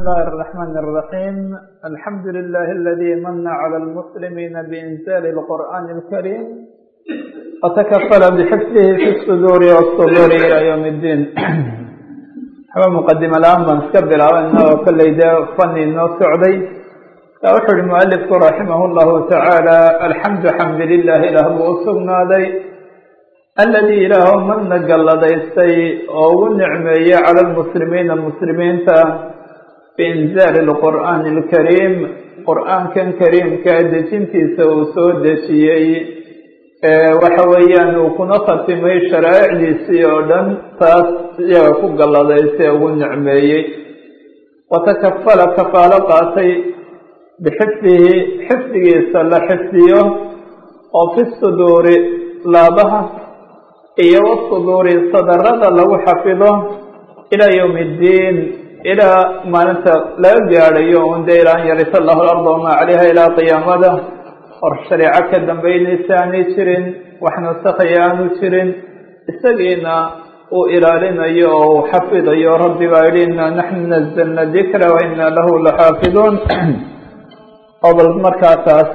الله الرحمن الرحيم الحمد لله الذي من على المسلمين بإنزال القرآن الكريم وتكفل بحفظه في الصدور والصدور إلى يوم الدين حبا مقدمة الآن من سكبر أنه كل إذا فني إنه سعدي فأوحر المؤلف رحمه الله تعالى الحمد حمد لله له وأسرنا ذي الذي له من نقل ديستي أو النعمية على المسلمين المسلمين بإنزال القرآن الكريم قرآن كان كريم كادجنتي سو سو دشيي وحويان وكنا ختمي شرائع ليسي ودن تاس يغفو قل ديستي أو النعمية وتكفل كفالة قاتي بحفظه حفظه سلا حفظه وفي الصدور laabaha iyo wasuduuri sadarada lagu xafido ilaa yowmi iddiin ilaa maalinta laga gaadhayo un dee ilaa an yarisa allahu alarda wamaa calayha ilaa qiyaamada hor shareeco ka dambaynaysa aanay jirin wax nasakhaya aanu jirin isagiina uu ilaalinayo oo uu xafidayo rabbi baa yidhi inaa naxnu nazalna dikra wa inaa lahu laxaafiduun oo bal markaa taas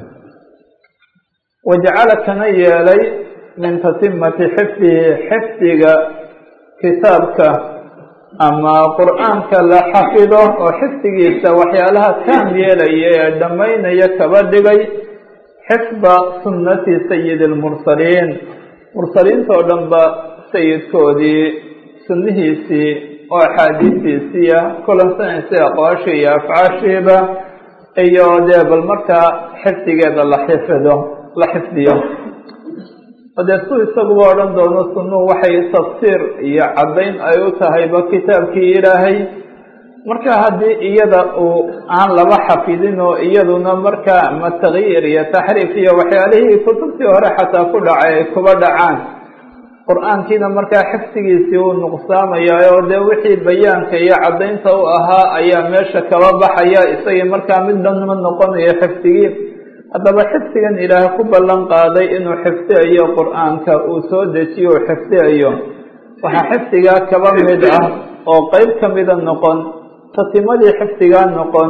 wajacala kana yeelay min tatimati xifdihi xifdiga kitaabka ama qur-aanka la xafido oo xifdigiisa waxyaalaha taam yeelaya ee dhammaynaya kaba dhigay xifda sunnati sayidi lmursaliin mursaliinta oo dhan ba sayidkoodii sunnihiisii oo axaadiistiisiiya kulansanaysa aqwaashii iyo afcaashiiba iyo dee bal markaa xifdigeeda la xifido la xifdiyo dee su isaguba odhan doono sunuhu waxay tafsiir iyo caddayn ay u tahayba kitaabkii ilaahay marka haddii iyada uu aan laba xafidin oo iyaduna markaa ama takyiir iyo taxriif iyo waxyaalihii kutubtii hore xataa ku dhacay ay kuba dhacaan qur-aankiina markaa xifdigiisii uu nuqsaamaya oo dee wixii bayaanka iyo caddaynta u ahaa ayaa meesha kaba baxaya isagii markaa mid dhanma noqonayo xifdigii haddaba xifdigan ilaah ku ballan qaaday inuu xifdiayo qur-aanka uu soo dejiyo uu xifdiayo waxaa xifdigaa kaba mid ah oo qeyb ka mida noqon tatimadii xifdigaa noqon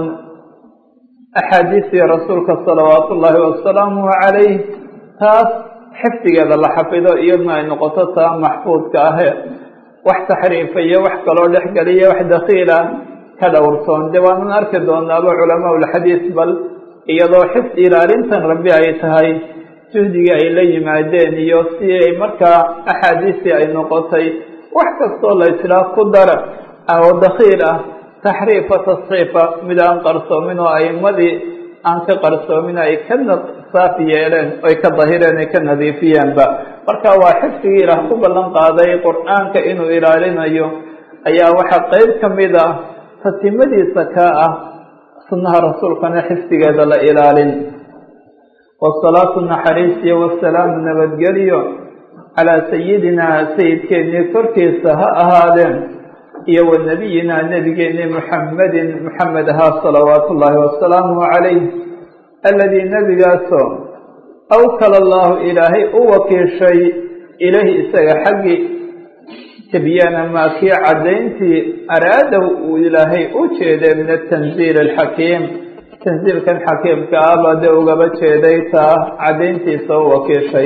axaadiistii rasuulka salawaatu ullaahi wasalaamuhu calayh taas xifdigeeda la xafido iyaduna ay noqoto taa maxfuudka ahe wax taxriifa iyo wax kaloo dhexgeliya wax dakiila ka dhowrsoon dee waanan arki doonaaba culamaa ulxadiis bal iyadoo xifd ilaalintan rabbi ay tahay juhdigii ay la yimaadeen iyo si ay markaa axaadiistii ay noqotay wax kastoo la islaa ku dara oo dakiil ah taxriifa tasxiifa mid aan qarsoomin oo aimadii aan ka qarsoomin ay ka saaf yeeleen oy ka dahireen ay ka nadiifiyeenba marka waa xifdigii ilaah ku ballan qaaday qur-aanka inuu ilaalinayo ayaa waxaa qeyb ka mid ah tatimadiisa kaa ah sunnaha rasuulkana xifdigeeda la ilaalin wasalaatu naxariisiyo wasalaamu nabadgelyo calaa sayidinaa sayidkeennii korkiisa ha ahaadeen iyo wa nabiyinaa nebigeennii muxamedin muxamed ahaa salawaatu ullaahi wasalaamuhu calayh aladii nebigaasoo awkala allahu ilaahay u wakiishay ilahi isaga xaggii tibyaana maa kii caddayntii araadow uu ilaahay u jeeday min atanziil alxakiim tanziilkan xakiimka ah baa dee ugaba jeeday taa caddayntiisa u wakiishay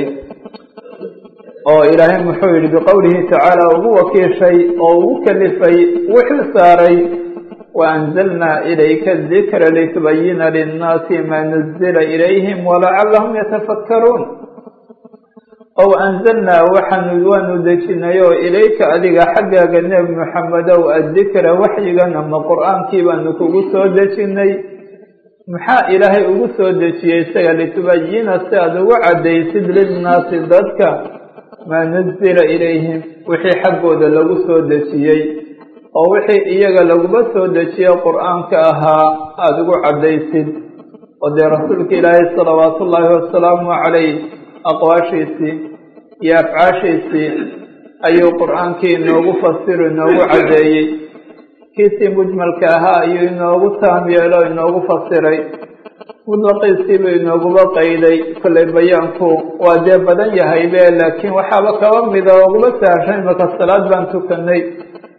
oo ilaahay muxuu yihi biqowlihi tacaala ugu wakiishay oo ugu kalifay wuxuu saaray waanzalnaa ilayka dikra litubayina linnaasi maa nuzila ilayhim walacalahum yatafakkaruun ow anzalnaa waxaanu waanu dejinay oo ilayka adiga xaggaaga nebi moxamedow addikra waxyigan ama qur-aankii baanu kugu soo dejinay maxaa ilaahay ugu soo dejiyey isaga litubayina si aada ugu caddaysid linnaasi dadka maa nuzila ilayhim wixii xaggooda lagu soo dejiyey oo wixii iyaga laguma soo dejiye qur-aanka ahaa aada ugu caddaysid oo dee rasuulka ilaahay salawaatu ullaahi wasalaamu calayh aqwaashiisii iyo afcaashiisii ayuu qur-aankii inoogu fasiru inoogu caddeeyey kiisii mujmalka ahaa ayuu inoogu taam yeelo inoogu fasiray mudlaqiisiibuu inooguba qayday kollay bayaanku waa dee badan yahay be laakiin waxaaba kaba mida ooguma sahashay maka salaad baan tukanay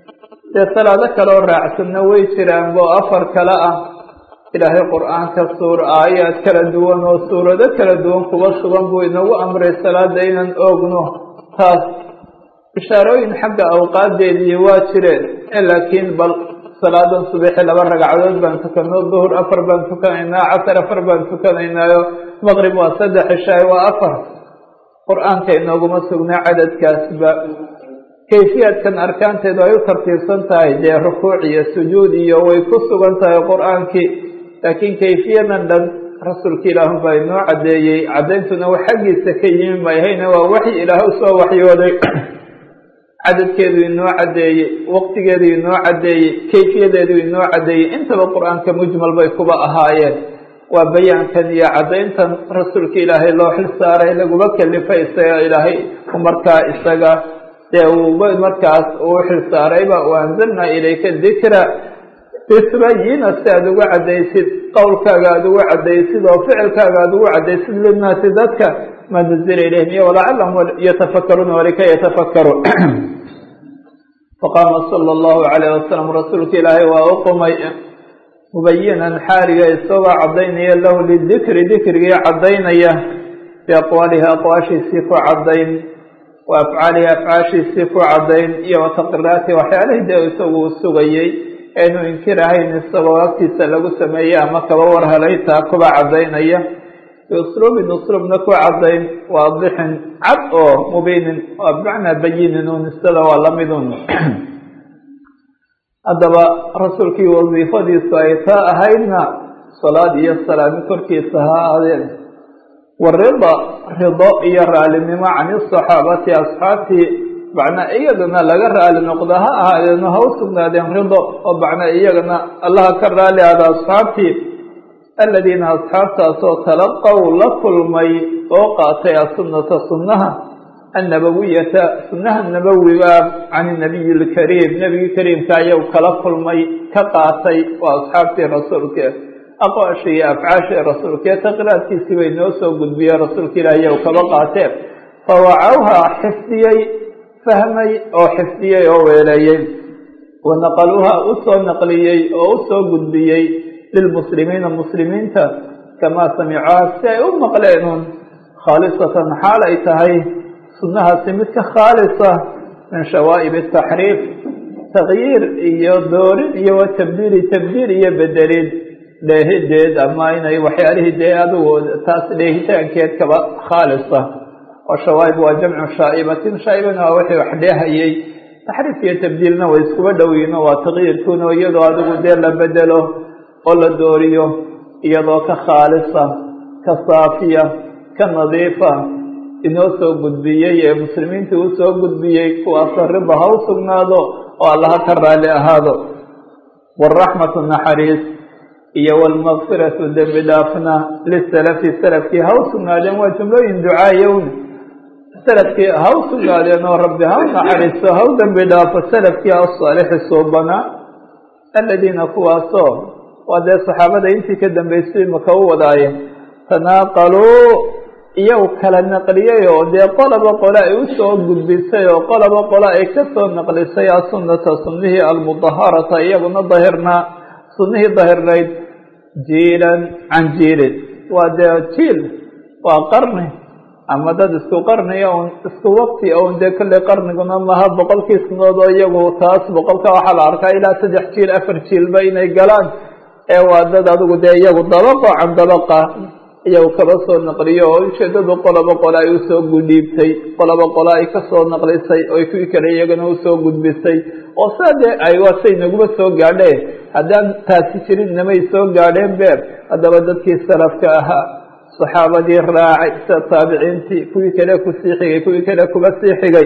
dee salaado kaleoo raacsanna way jiraan oo afar kale ah ilaahay qur-aanka suur aayaad kala duwan oo suurado kala duwan kuba sugan buu inagu amray salaada inaan oogno taas bishaarooyin xagga awqaadeedii waa jireen laakiin bal salaadan subixi laba ragcadood baan tukanno duhur afar baan tukanaynaa casar afar baan tukanaynaayo maqrib waa saddex cishaay waa afar qur-aanka inooguma sugnaa cadadkaasba kayfiyaadkan arkaanteedu ay u tartiibsan tahay dee rukuuc iyo sujuud iyo way ku sugan tahay qur-aankii laakiin kayfiyadan dhan rasuulka ilaahun baa inoo caddeeyey caddayntuna wax xaggiisa ka yimi mayhayna waa waxyi ilaah usoo waxyooday cadadkeedu inoo caddeeyey waqtigeedu inoo caddeeyey kayfiyadeedu inoo caddeeyey intaba qur-aanka mujmal bay kuba ahaayeen waa bayaankan iyo caddayntan rasuulka ilaahay loo xil saaray laguma kelifay isaga ilaahay markaa isaga dee uuba markaas uu xil saarayba u anzalnaa ilayka dikra litubayina si aada uga caddaysid qowlkaaga aada uga caddaysid oo ficilkaaga aada uga caddaysid linnaasi dadka maa nuzila ilayhim iyo walacalahum yatafakaruuna walika yatafakaru faqaama sala allahu calayh wasalam rasuulka ilaahay waa u qumay mubayinan xaaliga isagoo caddaynaya lahu lidikri dikrigii caddaynaya biaqwaalihi aqwaashiisii ku caddayn wa afcaalihi afcaashiisii ku caddayn iyo wataqiraati waxyaalihii dee isagu u sugayey eenu inkirahayn isagoo agtiisa lagu sameeyey ama kaba war helay taa kuba caddaynaya biusluubin usluubna ku caddayn waadixin cad oo mubiinin waa bimacnaa bayinin un isada waa lamidun haddaba rasuulkii wasiifadiisu ay taa ahaydna salaad iyo salaami korkiisa ha ahaadeen warida rido iyo raalinimo can isaxaabati asxaabtii macnaa iyagana laga raali noqdo ha ahaadeeno ha u sugnaadeen rido oo macnaa iyagana allaha ka raali ahda asxaabtii aladiina asxaabtaasoo talaqow la kulmay oo qaatay asunata sunnaha annabawiyata sunnaha nabowiga can inabiyi lkariim nebigii kariimka ayaw kala kulmay ka qaatay waa asxaabtii rasuulka aqwaashii iyo afcaashii rasuulka taqiraadkiisii bay noo soo gudbiyeen rasuulka ilaahi yow kaba qaateen fawacawha xifdiyey fahmay oo xifdiyey oo weeleeyey wanaqaluuha u soo naqliyey oo u soo gudbiyey lilmuslimiina muslimiinta kamaa samicuha si ay u maqleenun khaalisatan xaal ay tahay sunnahaasi mid ka khaalisa min shawaa'ib ataxriif takyiir iyo doorin iyo wa tabdiili tabdiil iyo bedelid dheehideed ama inay waxyaalihii dee adigu taas dheehitaankeed kaba khaalisa oo shawaa'ib waa jamcu shaa'ibatin shaa'ibana waa wixii wax dheehayey taxriif iyo tabdiilna way iskuba dhowiino waa takyiirkuna iyadoo adigu dee la bedelo oo la dooriyo iyadoo ka khaalisa ka saafiya ka nadiifa inoo soo gudbiyey ee muslimiinta u soo gudbiyey kuwaasoo rida ha u sugnaado oo allaha ka raali ahaado waraxmatu naxariis iyo wlmaqfiratu dembi dhaafna lisalafi salafkii ha u sugnaadeen waa jumlooyin ducaayown salafkii ha u sugnaadeen oo rabbi ha u naxariisto ha u dembi dhaafo salafkii asaalixi suubanaa aladiina kuwaasoo waa dee saxaabada intii ka dambeysay maka u wadaaye tanaaqaluu iyagu kala naqliyey oo dee qolaba qole ay usoo gudbisay oo qolaba qole ay kasoo naqlisay asunata sunnihii almudaharata iyaguna dahirnaa sunnihii dahirnayd jiilan can jiilin waa dee jiil waa qarni ama dad isku qarniya un isku waqti un dee kolley qarniguna maha boqolkii sanadood oo iyagu taas boqolka waxaa la arkaa ilaa saddex jiil afar jiilba inay galaan ee waa dad adigu dee iyagu dabaqo can dabaqa iyagu kaba soo naqliyo oo ujeedadu qoloba qole ay usoo gudhiibtay qoloba qole ay kasoo naqlisay oo kuwii kale iyagana usoo gudbisay oo saa dee ay waasay naguma soo gaadheen haddaan taasi jirin namay soo gaadheen beer haddaba dadkii salafka ahaa saxaabadii raacay sida taabiciintii kuwii kale kusii xigay kuwii kale kuga sii xigay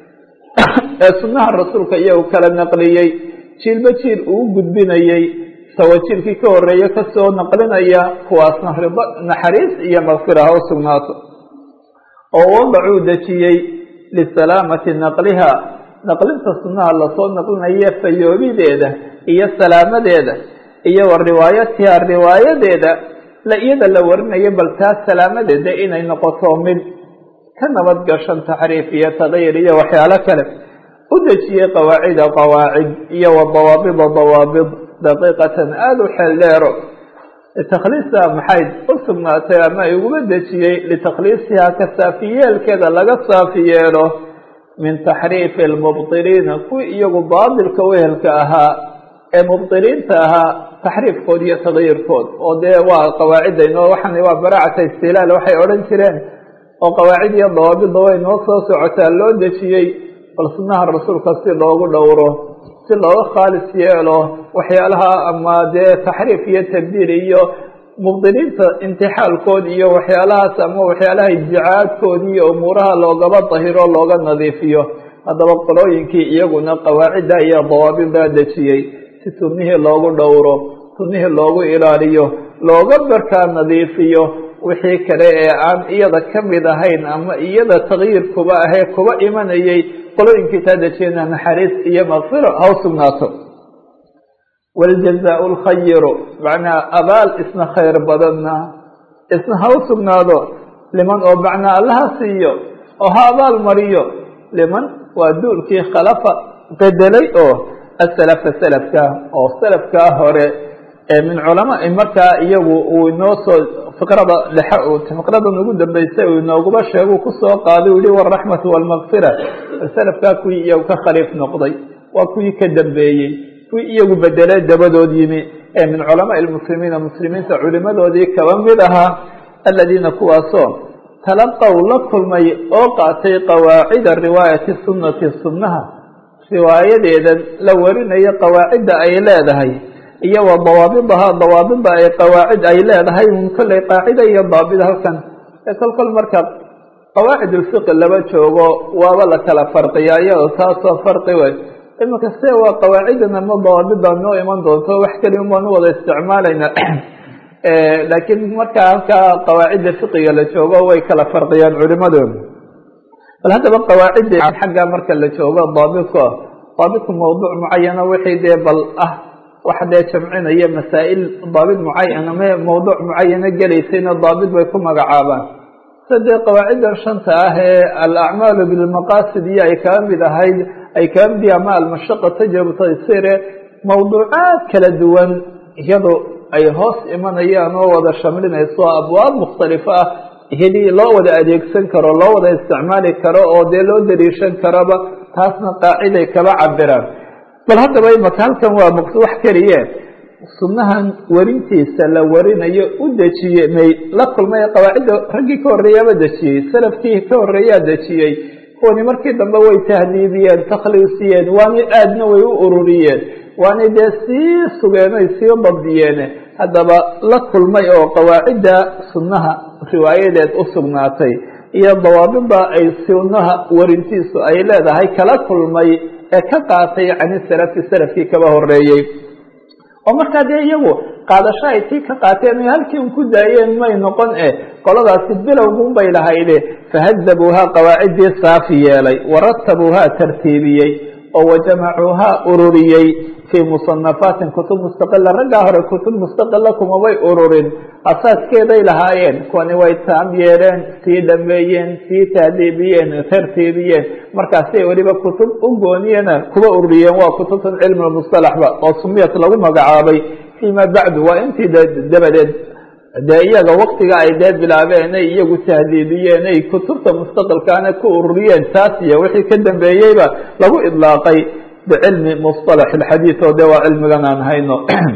ee sunnaha rasuulka iyagu kala naqliyey jiilba jiil uu gudbinayey sawajiilkii ka horeeye kasoo naqlinaya kuwaasna rido naxariis iyo makfira ha u sugnaato oo wadacuu dejiyey lisalaamati naqliha naqlinta sunnaha lasoo naqlinayo fayoobideeda iyo salaamadeeda iyo wa riwaayatiha riwaayadeeda la iyada la warinayo bal taas salaamadeeda inay noqoto mid ka nabad gashan taxriif iyo tadayir iyo waxyaalo kale u dejiyey qawaacida qawaacid iyo wa dawaabida dawaabid daqiiqatan aada u xeel dheero litakhliisiha maxay u sugnaatay ama ay uguma dejiyey litakhliisihaa ka saafiyeelkeeda laga saafi yeelo min taxriifi almubdiliina kuwii iyagu baadilka wehelka ahaa ee mubdiliinta ahaa taxriifkood iyo tagyiirkood oo dee waa qawaacidda inoo waxan waa baraacata istilaal waxay odhan jireen oo qawaacid iyo dawaabidda way noo soo socotaa loo dejiyey bal sunnaha rasuulka si loogu dhowro si looga khaalis yeelo waxyaalaha ama dee taxriif iyo tabdiil iyo mubdiliinta imtixaalkood iyo waxyaalahaas ama waxyaalaha iddicaadkood iyo umuuraha loogaba dahiro looga nadiifiyo haddaba qolooyinkii iyaguna qawaacidda iyo dawaabiddaa dejiyey si sunnihii loogu dhowro sunnihii loogu ilaaliyo looga barkaa nadiifiyo wixii kale ee aan iyada ka mid ahayn ama iyada takyiir kuba ahee kuba imanayay qolooyinkii taa dejiyena naxariis iyo makfiro ha u sugnaato wاljazaء اlkhayiru macnaa abaal isna khayr badanna isna ha u sugnaado liman oo macnaa allaha siiyo oo ha abaal mariyo liman waa duulkii khalafa bedelay oo asalafa selafka oo selafkaa hore ee min culama markaa iyagu uu inoo soo fiqrada dhexe fiqradan ugu dambeysay uu inooguba sheegu kusoo qaaday u yihi waraxmatu walmakfira selafkaa kuwii iyagu ka khaliif noqday waa kuwii ka dambeeyey kuwii iyagu bedelay dabadood yimi ee min culamaai lmuslimiina muslimiinta culimadoodii kaba mid ahaa aladiina kuwaasoo talaqow la kulmay oo qaatay qawaacida riwaayati sunnati sunnaha riwaayadeedan la warinayo qawaacidda ay leedahay iyo wa dawaabidahaa dawaabida ay qawaacid ay leedahay un kolley qaacida iyo daabid halkan ee kol kol marka qawaacid ulfiqi laba joogo waaba la kala farqiyaa iyadoo taasoo farqi wey iminka se waa qawaacidan ama dawaabida noo iman doonto wax keliya baan u wada isticmaalayna laakiin marka halkaa qawaacidda fiqiga la joogo way kala farqiyaan culimadooda bal haddaba qawaacidda xagga marka la joogo daabidka daabidku mawduuc mucayana wixii dee bal ah wax dee jamcinaya masaa'il daabid mucayana me mawduuc mucayana gelaysayna daabid bay ku magacaabaan sida dee qawaaciddan shanta ah ee alacmaalu bilmaqaasid iyo ay kaga mid ahayd ay kaga mid yahi ama almashaqa tajribu taysire mawduucaad kala duwan iyado ay hoos imanayaan oo wada shamlinayso abwaab mukhtalifa ah heli loo wada adeegsan karo loo wada isticmaali karo oo dee loo dariishan karoba taasna qaaciday kaba cabiraan bal haddaba imaka halkan waa maqs wax keliye sunnahan werintiisa la warinayo u dejiyey may la kulmay qawaacidda raggii ka horreeyaaba dejiyey salafkii ka horreeyaa dejiyey kuwani markii dambe way tahdiibiyeen takhliisiyeen waana aadna way u ururiyeen waanay dee sii sugeen ay sii dabdiyeen haddaba la kulmay oo qawaacidda sunnaha riwaayadeed u sugnaatay iyo dawaabida ay sunnaha warintiisu ay leedahay kala kulmay ee ka qaatay cani salafi salafkii kaba horeeyey oo markaa dee iyagu qaadasho ay tii ka qaateen o halkii un ku daayeen may noqon e qoladaasi bilowgun bay lahayde fahadabuuhaa qawaaciddii saafi yeelay waratabuuhaa tartiibiyey oo wajamacuuhaa ururiyey fii musanafaatin kutub mustaqila raggaa hore kutub mustaqila kumabay ururin asaaskeeday lahaayeen kuwani way taam yeeleen sii dhameeyeen sii tahdiibiyeen tartiibiyeen markaasay weliba kutub u gooniyena kuba ururiyeen waa kutubtan cilmi musalaxba oo sumiyat lagu magacaabay fiima bacdu waa intii dabadeed dee iyaga waktiga ay dee bilaabeen ay iyagu tahdiibiyeen ay kutubta mustaqilkaana ku ururiyeen taas iyo wixii ka dambeeyeyba lagu idlaaqay bicilmi musطalax اxadiid oo de waa cilmigan aan hayno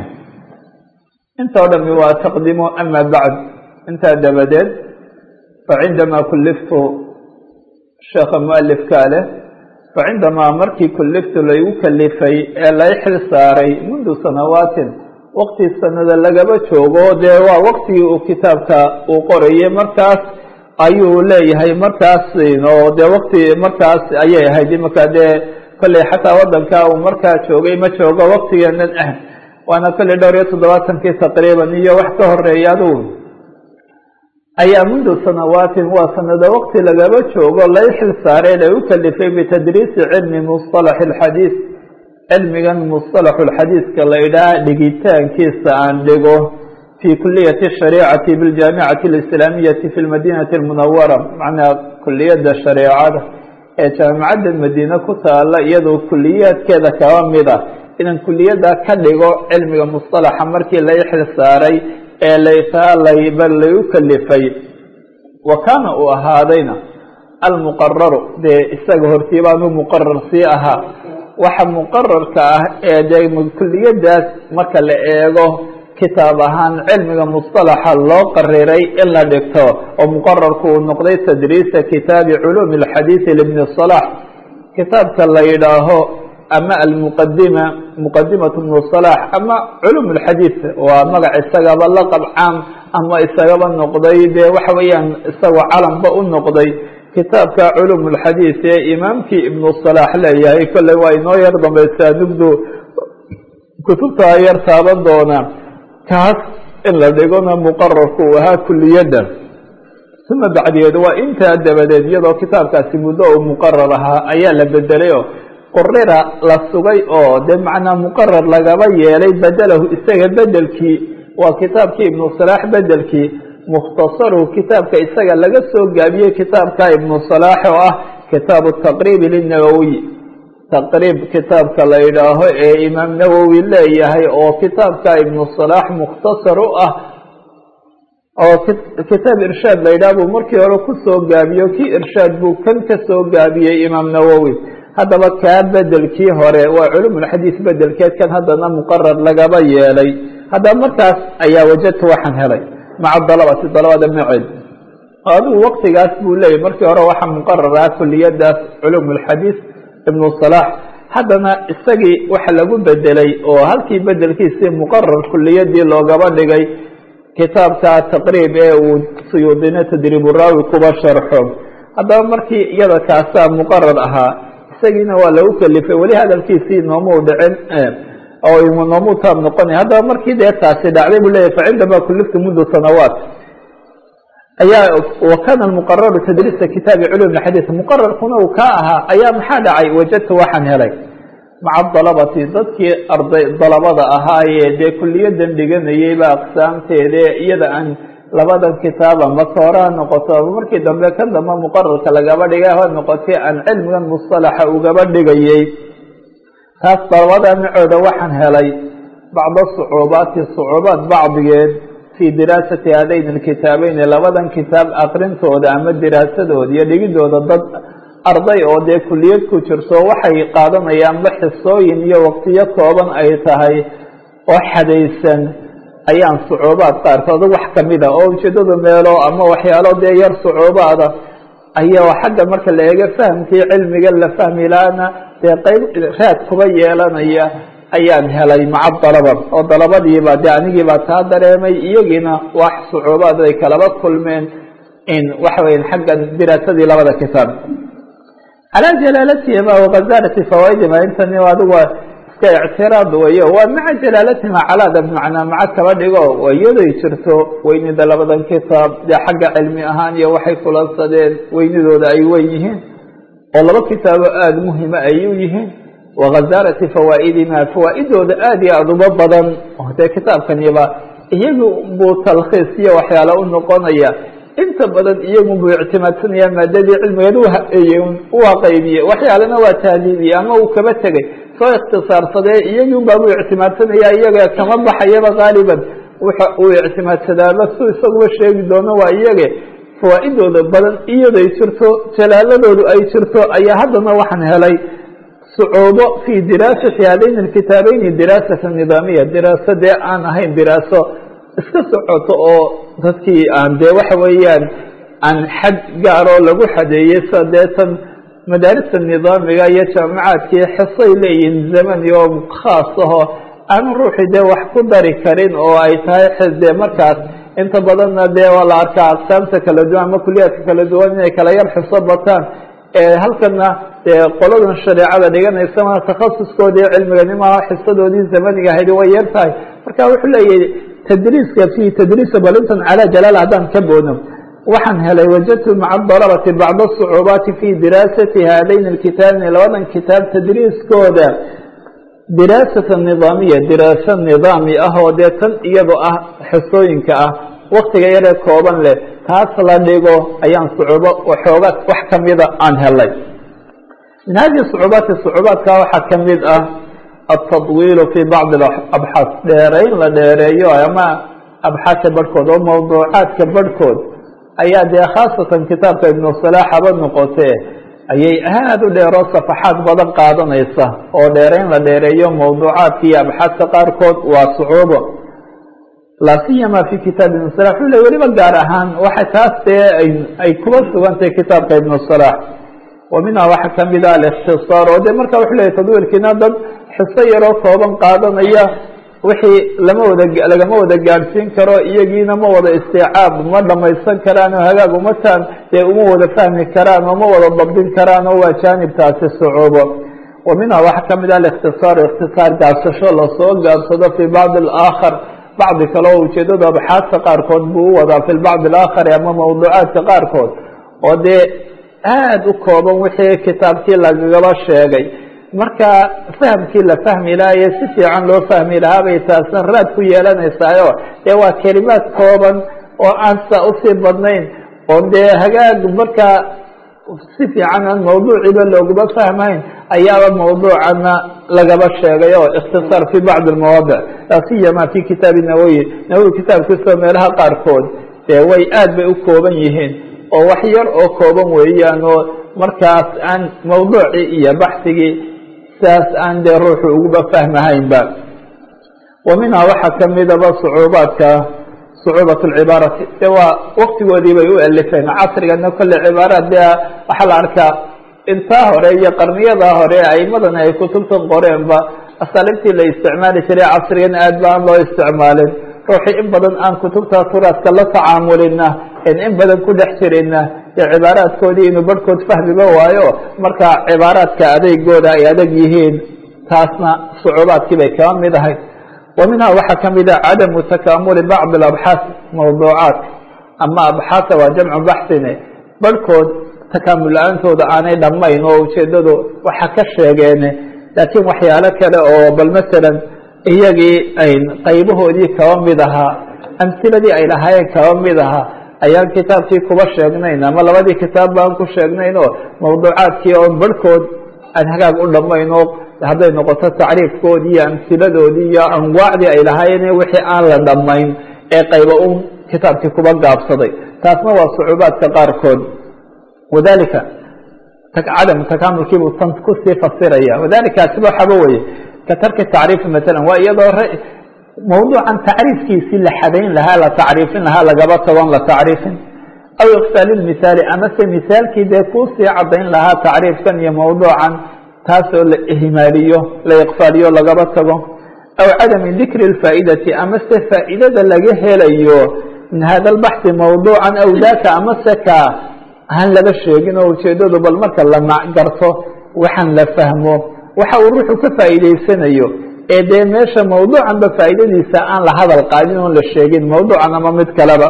intoo dhami waa taqdimo ama bacd intaa dabadeed facindama kuliftu sheekha mualifkaa leh facindamaa markii kuliftu laygu kalifay ee lay xil saaray mundu sanawaatin wakti sanada lagaba joogo dee waa waktigii uu kitaabka uu qorayay markaas ayuu leeyahay markaas oo dee wakti markaas ayay ahayd imaka dee kolley xataa wadanka uu markaa joogay ma joogo waktigeenan ah waana kolley dhowr iyo toddobaatankii taqriiban iyo wax ka horeeya adugu ayaa mundu sanawaatin waa sanado wakti lagaba joogo lay xil saareen ay u kalifay bitadriisi cilmi musطalax اlxadiid cilmigan musطalax اlxadiidka la idhaha dhigitaankiisa aan dhigo fi kuliyati الshariicati biاljaamicati اlislaamiyati fi lmadinati اlmunawara macnaa kuliyadda shareecada ee jaamacadda madiine ku taala iyadoo kuliyaadkeeda kaba mida inaan kuliyadda ka dhigo cilmiga musطalaxa markii la ixil saaray ee laytaalayba lagu kalifay wa kaana uu ahaadayna almuqararu dee isaga hortii baanu muqarar sii ahaa waxa muqararka ah ee dee kuliyadaas marka la eego kitaab ahaan cilmiga musطalaxa loo qariray in la dhigto oo muqararku uu noqday tadriisa kitaabi culuumi اlxadiiثi libni صalax kitaabka la yidhaaho ama almuqadima muqadimat bnu صalax ama culum اlxadiiث waa magac isagaba laqab caam ama isagaba noqday dee waxa weeyaan isagoo calanba u noqday kitaabka culum اlxadiiث ee imaamkii ibnu صalax leeyahay kolley waa inoo yar dambaysaa nugdu kutubtaa yar taaban doona kaas in la dhigona muqararku uu ahaa kuliyadda uma bacdigeed waa intaa dabadeed iyadoo kitaabkaasi muddo uu muqarar ahaa ayaa la bedelay oo qurira la sugay oo dee macnaa muqarar lagaba yeelay bedelahu isaga bedelkii waa kitaabkii ibnu salaax bedelkii mukhtasaruhu kitaabka isaga laga soo gaabiyey kitaabka ibnu salaax oo ah kitaabu taqriibi linawowiy taqriib kitaabka la yidhaaho ee imaam nawowi leeyahay oo kitaabka ibnu salaax mukhtasar u ah oo kitaab irshaad la yidhaha buu markii hore kusoo gaabiyo kii irshaad buu kan ka soo gaabiyey imaam nawowi haddaba kaa bedelkii hore waa culumulxadiis bedelkeed kan haddana muqarar lagaba yeelay haddaba markaas ayaa wajadtu waxaan helay maca dalabati dalabada maceed adigu waktigaas buu leeyahy markii hore waxaa muqarar ah kuliyadaas culum اlxadiis ibnu صalax haddana isagii waxa lagu bedelay oo halkii bedelkiisii muqarar kuliyadii loogaba dhigay kitaabka taqriib ee uu suyuudine tadriib raawi kuba sharxo haddaba markii iyada kaasaa muqarar ahaa isagiina waa lagu kelifay weli hadalkiisii noomuu dhicin oo noomuu taab noqonay haddaba markii dee taasi dhacday buu leyahy facindama kuliftu mundu sanawaat ayaa wakana muqararu tadriisa kitaabi culum xadiis muqararkuna uu ka ahaa ayaa maxaa dhacay wajadtu waxaan helay maca dalabati dadkii arday dalabada ahaayee dee kuliyadan dhiganayeyba aqsaamteede iyada aan labadan kitaaba maka horaa noqoto markii dambe kan dambe muqararka lagaba dhigay ha noqotay aan cilmigan musطalaxa ugaba dhigayey taas dalabada macooda waxaan helay bacda sucuubaati sucuubaat bacdigeed fi diraasati hadayn alkitaabeyn labadan kitaab aqrintooda ama diraasadooda iyo dhigidooda dad arday oo dee kuliyad ku jirto waxay qaadanayaanba xisooyin iyo waqtiyo kooban ay tahay oo xadaysan ayaan sucuubaad qaarkood wax kamida oo ujeedadu meelo ama waxyaalo dee yar sucuubaada ayaa xagga marka la eego fahamkii cilmiga la fahmi laana dee qeyb raad kuba yeelanaya ayaan helay maca dalaba oo dalabadiiba de anigiibaa taa dareemay iyagiina wax sucuubaad ay kalaba kulmeen in waxa weya xaggan diraasadii labada kitaab calaa jalaalatihima wakazarati fawaaidima intani adigu iska ictiraad weyo waa maca jalaalatihima calaada bimacnaa maca kaba dhigo iyaday jirto weynida labadan kitaab dee xagga cilmi ahaan iyo waxay kulansadeen weynidooda ay wen yihiin oo laba kitaabo aada muhima ay u yihiin wakazarati fawaaidima fawaaidooda aada iyo aada uba badan oo dee kitaabkaniba iyagu buu talkhiis iyo waxyaale u noqonaya inta badan iyagu buu ictimaadsanaya maadadii cilmigeed waa qaybiye waxyaalena waa taaliibiye ama uu kaba tegay soo ikhtisaarsadee iyagii un baabuu ictimaadsanaya iyaga kama baxayaba gaaliban wuxa uu ictimaadsadaaba su isaguba sheegi doono waa iyage fawaaidooda badan iyaday jirto jalaaladoodu ay jirto ayaa haddana waxaan helay sucuubo fi diraasati hadayn alkitaabeyni diraasata nidaamiya diraaso dee aan ahayn diraaso iska socoto oo dadkii aan dee waxa weeyaan aan xad gaaroo lagu xadeeyey sa deetan madaarista nidaamiga iyo jaamacaadkii xisay leeyihiin zamani oo khaas aho aanu ruuxii dee wax ku dari karin oo ay tahay dee markaas inta badanna dee waa la arkaa aqsaamta kala duwan ama kuliyaadka kala duwan inay kala yar xiso bataan halkana dee qoladan shareecada dhiganaysama takhasuskoodii cilmiganimaha xisadoodii zamaniga ahayd way yar tahay marka wuxuu leeyahay tadriiska fi tadriisa balintan calaa jalaal haddaan ka boono waxaan helay wajadtu maca dalabati bacda sucuubaati fi diraasati hadayn alkitaabni labadan kitaab tadriiskooda diraasata nidaamiya diraaso nidaami ah oo dee tan iyadoo ah xisooyinka ah waktiga yaree kooban leh taas la dhigo ayaan sucuubo waxooga wax kamida aan helay min hadihi sucuubaati sucuubaadka waxaa ka mid ah altadwiilu fi bacdi abxaas dheerayn la dheereeyo ama abxaasa barhkood oo mawduucaadka barhkood ayaa dee khaasatan kitaabka ibnu salaax haba noqotee ayay aad u dheeroo safaxaad badan qaadanaysa oo dheerayn la dheereeyo mawduucaadka iyo abxaasta qaarkood waa sucuubo laa siyama fi kitaab ibn salax wuxuu le weliba gaar ahaan waxa taas dee ay kuba sugantahay kitaabka ibnu salaax wa minhaa waxaa kamid ah alikhtisaar oo de marka wuxuu leeyahy tadwiirkiina dad xiso yaroo kooban qaadanaya wixii lama wada lagama wada gaadhsiin karo iyagiina ma wada istiicaab ma dhamaysan karaan oo hagaag umataan dee uma wada fahmi karaan oo ma wada dabdin karaan oo waa jaanibtaasi sucuubo wa minhaa waxaa kamid ah alikhtisaar ikhtisaar gaabsasho lasoo gaabsado fi bacdi alaakhar bacdi kale oo ujeedada abxaadka qaarkood buu u wadaa fi lbacdi alaakhari ama mawduucaadka qaarkood oo dee aada u kooban wixii kitaabkii lagagaba sheegay marka fahamkii la fahmi lahaye si fiican loo fahmi lahaa bay taasna raad ku yeelanaysaayo dee waa kelimaad kooban oo aan saa usii badnayn oo dee hagaag markaa si fiican aan mawduuciiba looguma fahmayn ayaaba mawduucana lagaba sheegay oo ikhtisaar fi bacdi almawaadic laa siyama fi kitaabi nawowi nawowi kitaabkiisao meelaha qaarkood dee way aad bay u kooban yihiin oo wax yar oo kooban weeyaan oo markaas aan mawduucii iyo baxsigii saas aan dee ruuxu uguba fahmahaynba wa minhaa waxaa kamidaba sucuubaadka sucuubat lcibaarati de waa waktigoodii bay u alifeen casrigana kolle cibaaraat de waxaa la arkaa intaa hore iyo qarniyadaa hore aimadan ay kutubtan qoreenba asaaliibtii la isticmaali jiray casrigan aad ba aan loo isticmaalin ruuxii in badan aan kutubta turaadka la tacaamulina in badan ku dhex jirina dee cibaaraadkoodii inuu barhkood fahmiba waayo marka cibaaraadka adeegooda ay adag yihiin taasna sucuubaadkii bay kaba mid ahay wa minhaa waxaa kamid ah cadamu takaamuli bacdi abxaas mawduucaadka ama abxaasa waa jamcu baxsine barhkood takaamul la-aantooda aanay dhammayn oo ujeedadu waxa ka sheegeene laakiin waxyaalo kale oo bal masalan iyagii ayn qaybahoodii kaba mid ahaa amsiladii ay lahaayeen kaba mid ahaa ayaan kitaabkii kuba sheegnayn ama labadii kitaab baan ku sheegnayn oo mawduucaadkii oon barhkood aan hagaag u dhammayn oo hadday noqoto tacriifkoodii iyo amsiladoodii iyo anwaacdii ay lahaayeen wixii aan la dhammayn ee qayba un kitaabkii kuba gaabsaday taasna waa sucuubaadka qaarkood wadalika cadam takaamulkiibuu tan kusii fasiraya wadalika asiba waxaba weye ka tarki tacriifi masalan waa iyadoo mawduucan tacriifkiisii la xadayn lahaa la tacriifin lahaa lagaba tagon la tacriifin aw iqsaali lmithaali amase misaalkii dee kuusii cadayn lahaa tacriifkan iyo mawduucan taasoo la ihmaaliyo la iqfaaliyo lagaba tago aw cadami dikri lfaa'idati amase faa'idada laga helayo min hada lbaxthi mawduucan aw daka amase ka aan laba sheegin oo ujeedadu bal marka la macgarto waxaan la fahmo waxa uu ruuxu ka faa'iidaysanayo ee dee meesha mawduucanba faa'idadiisa aan la hadal qaadin oon la sheegin mawduucan ama mid kaleba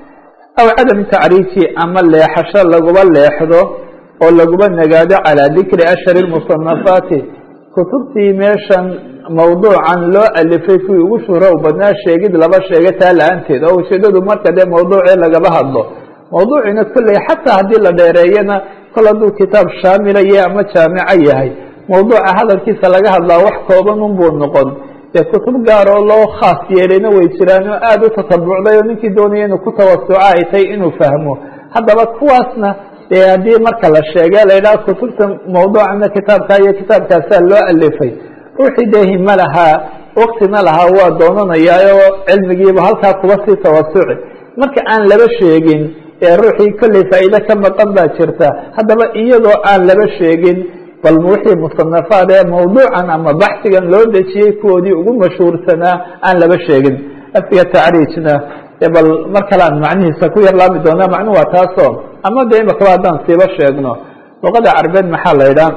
aw cadami tacriiji ama leexasho laguba leexdo oo laguba nagaado calaa dikri ashhari lmusanafaati kutubtii meeshan mawduucan loo alifay kuwii ugu shuhrow badnaa sheegid laba sheega taa la-aanteed oo ujeedadu marka dee mawduucii lagaba hadlo mawduuciina kolley xataa haddii la dheereeyana kol hadduu kitaab shaamilaya ama jaamico yahay mawduuca hadalkiisa laga hadlaa wax kooban unbuu noqon dee kutub gaar oo loo khaas yeelayna way jiraan oo aada u tatabucday oo ninkii doonaya inuu ku tawasuco ay tahay inuu fahmo haddaba kuwaasna dee haddii marka la sheege la yidhaha kutubta mawduucana kitaabkaa iyo kitaabkaasaa loo alifay ruuxii dee himo lahaa waktina lahaa waa doonanayaa oo cilmigiiba halkaa kuba sii tawasuci marka aan laba sheegin ee ruuxii kolley faa'iide ka maqan baa jirta haddaba iyadoo aan laba sheegin bal wixii musanafaad ee mawduucan ama baxsigan loo dejiyey kuwoodii ugu mashhuursanaa aan laba sheegin afiga tacriijna bal mar kale aan macnihiisa ku yar laami doonaa macnuhu waa taasoo ama dee imakaba haddaan siiba sheegno luqada carbeed maxaa la yidhaha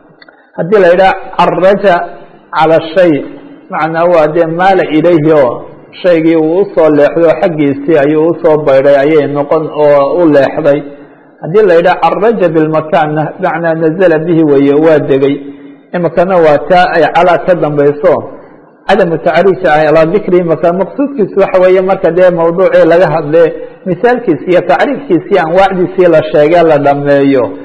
haddii la yidhaha caraja cala shay macnaa waa dee maala ilayhi oo shaygii uu usoo leexday oo xaggiisii ayuu usoo baydhay ayay noqon oo u leexday haddii la yidhaha caraja bilmakaanna macnaa nazala bihi weeye waa degay imikana waa taa ay calaa ka dambayso cadamu tacriij alaa dikrihi maka maqsuudkiisu waxa weeye marka dee mawduucii laga hadle misaalkiisi iyo tacriifkiisii anwaacdiisii la sheege la dhameeyo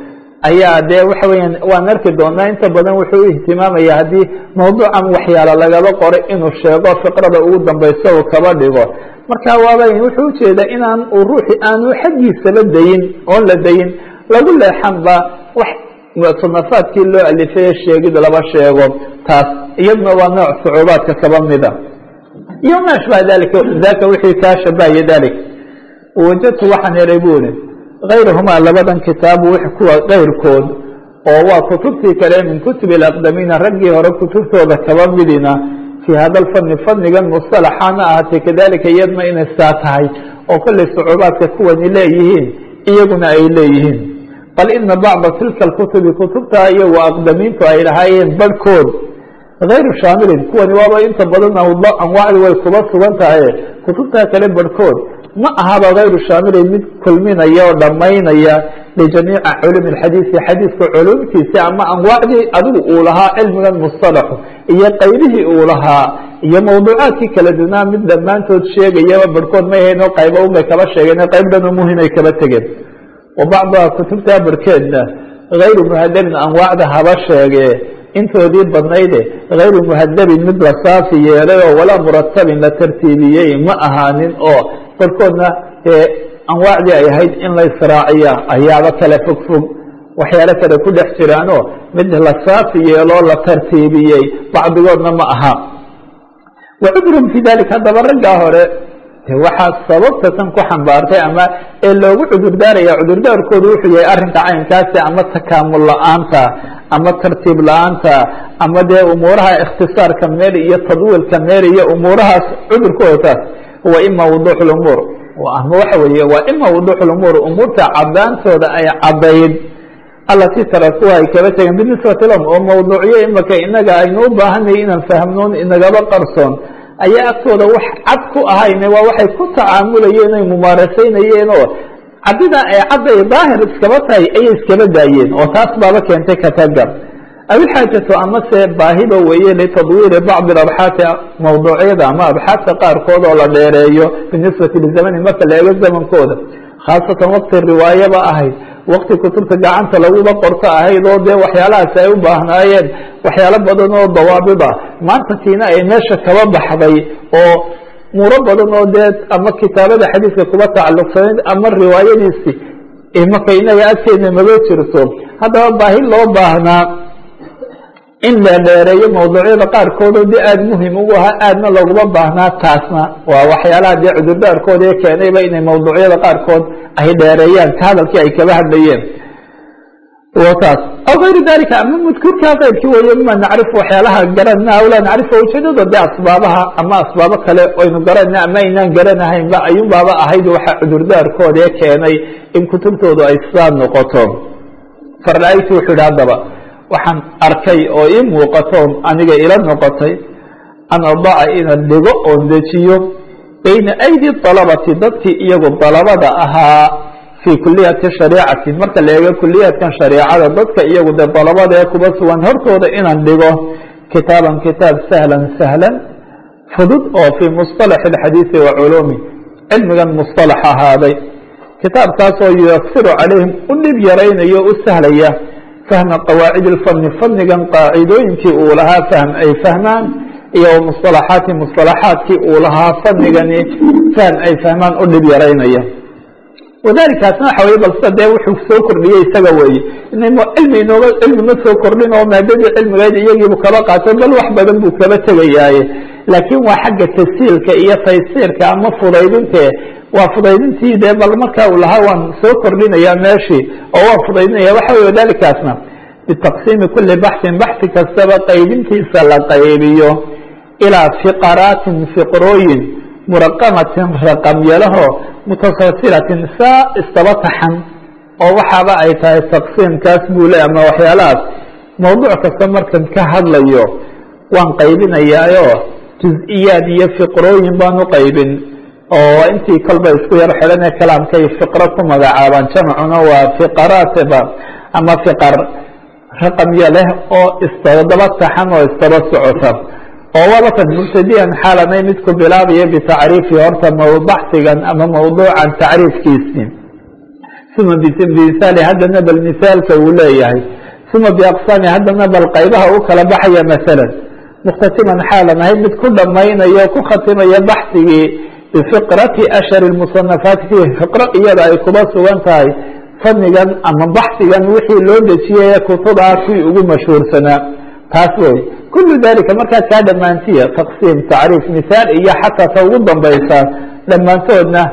ayaa dee waxa weeyaan waan arki doonaa inta badan wuxuu ihtimaamaya haddii mawduucan waxyaalo lagaba qoray inuu sheego fiqrada ugu dambayso uu kaba dhigo marka waaba wuxuu ujeedaa inaan uu ruuxi aanu xaggiisaba dayin oon la dayin lagu leexanba wax musanafaadkii loo alifay sheegid laba sheego taas iyaduna waa nooc sucuubaadka kaba mida iyo ma ashbaha dalika daka wixii kaa shabahaya dalik wajadtu waxaan helay bu uri غayruhumaa labadan kitaabu kuwa kayrkood oo waa kutubtii kale min kutubi اaqdamiina raggii hore kutubtooda kaba midina fii hada lfani fanigan musطalaxaana ahaatee kadalika iyadna inay saa tahay oo kollay sucuubaadka kuwani leeyihiin iyaguna ay leeyihiin bal ina bacda tilka اkutubi kutubta iyagu aqdamiintu ay lahaayeen barhkood غayru shaamilin kuwani waaba inta badan anwaacdi way kuba sugan tahay kutubta kale barhkood ma ahaba غayru shaamilin mid kulminaya oo dhammaynaya lijamiica culum اxadiisi xadiiska culumtiisi ama anwaacdii adigu uu lahaa cilmigan musطalaxu iyo qaybihii uu lahaa iyo mawduucaadkii kala dunaa mid dhammaantood sheegayaba barhkood may hayno qayba unbay kaba sheegeen qayb dhan oo muhimay kaba tegeen wa bacduha kutubtaa barhkeedna غayru muhadabin anwaacda haba sheege intoodii badnayde غayru muhadabin mid la saafi yeelay oo walaa muratabin la tartiibiyey ma ahaanin oo barkoodna dee anwaacdii ay ahayd in la israaciya ayaaba kale fog fog waxyaalo kale ku dhex jiraanoo mid la saafi yeeloo la tartiibiyey bacdigoodna ma aha wacudrum fi dalik haddaba raggaa hore de waxaa sababta tan ku xambaartay ama ee loogu cudurdaaraya cudurdaarkoodu wuxuu yahay arrinka caynkaasi ama takaamul la-aanta ama tartiib la-aanta ama dee umuuraha ikhtisaarka meel iyo tadwiilka meel iyo umuurahaas cudurkooda taas huwa ima wuduux lumuur ama waxa weeye waa ima wuduux lumuur umuurta cadaantooda ay cadayd allatii tarakuha ay kaba tegeen binisbati lahum oo mawduucyo imaka inaga aynu u baahanay inaan fahmnoon inagaba qarsoon ayaa agtooda wax cad ku ahayne waa waxay ku tacaamulayeen ay mumaarasaynayeen oo caddidaa ay cadday daahir iskaba tahay ayay iskaba daayeen oo taas baaba keentay katagar awilxaajatu amase baahiba weeye litadwiiri bacdi abxaati mawduucyada ama abxaadta qaarkood oo la dheereeyo binisbati lizamani marka la eego zamankooda khaasatan waqti riwaayaba ahayd waqti kutubta gacanta laguba qorto ahayd oo dee waxyaalahaasi ay u baahnaayeen waxyaalo badan oo dawaabid ah maanta tiina ay meesha kaba baxday oo muro badan oo dee ama kitaabada xadiiska kuba tacalluqsanayd ama riwaayadiisi imaka inaga agteedna maga jirto haddaba baahi loo baahnaa in la dheereeyo mawduucyada qaarkoodoo dee aada muhim ugu ahaa aadna loguma baahnaa taasna waa waxyaalaha dee cudurdaarkooda ee keenayba inay mawduucyada qaarkood ay dheereeyaan ka hadalkii ay kaba hadlayeen taas aw gayru dalika ama mudkurkaa keyrkii weeye mima nacrifu waxyaalaha garanna aw laa nacrifu ujeedada dee asbaabaha ama asbaabo kale aynu garanayna ama aynaan garanahaynba ayuun baaba ahayd waxa cudurdaarkooda ee keenay in kutubtoodu ay sidaa noqoto farla-aytu wuxuu yihi haddaba waxaan arkay oo ii muuqato aniga ila noqotay an adaca inaan dhigo oon dejiyo bayna aydi dalabati dadkii iyagu dalabada ahaa fii kuliyati shariicati marka la eego kuliyaadkan shareicada dadka iyagu de dalabada ee kuba sugan hortooda inaan dhigo kitaaban kitaab sahlan sahlan fudud oo fii musطalax اxadiiثi wa culumi cilmigan musطalax ahaaday kitaabkaasoo yuyaksiru calayhim u dhib yaraynayo u sahlaya fahma qawaacid اlfani fanigan qaacidooyinkii uu lahaa fahm ay fahmaan iyo musطalaxaati musطalaxaadkii uu lahaa fanigani fahm ay fahmaan u dhib yaraynaya wadalikaasna waxa weye balse dee wuxuu soo kordhiyey isaga weeye cilmi inooga cilmi ma soo kordhin oo maadadii cilmigeed iyagiibu kaba qaato bal wax badan buu kaba tegayaaye laakiin waa xagga tasiilka iyo taysiirka ama fudaydinte waa fudaydintii dee bal marka uu lahaa waan soo kordhinaya meeshii oo waan fudaydinaya waxa weye wadalikaasna bitaqsiimi kuli baxsin baxsi kastaba qaybintiisa la qaybiyo ilaa fiqaraatin fiqrooyin muraqamatin raqamyalaho mutasalsilatin saa istaba taxan oo waxaaba ay tahay taqsiimkaas buu le ama waxyaalahaas mawduuc kasta markan ka hadlayo waan qaybinayaayo juz-iyaad iyo fiqrooyin baan u qaybin oo intii kolba isku yar xidhan ee kalaamkay fiqro ku magacaabaan jamcuna waa fiqaraatba ama fiqar raqamyo leh oo istadaba taxan oo istaba socota oo wabakan mubtadiyan xaalanay mid ku bilaabaya bitacriifi horta baxsigan ama mawduucan tacriifkiisii uma bimihaali haddana bal misaalka uu leeyahay uma biaqsaami haddana bal qaybaha u kala baxaya masalan mukhtasiman xaalan ahayd mid ku dhamaynayo ku khatimaya baxsigii bifiqrati ashhari musanafaati fiih fiqro iyada ay kuba sugan tahay fanigan ama baxsigan wixii loo dejiyay kutuba kuwii ugu mashhuursanaa taas wey kulu dalika markaad kaa dhammaantiya taqsiim tacriif mihaal iyo xataa ta ugu dambaysaa dhammaantoodna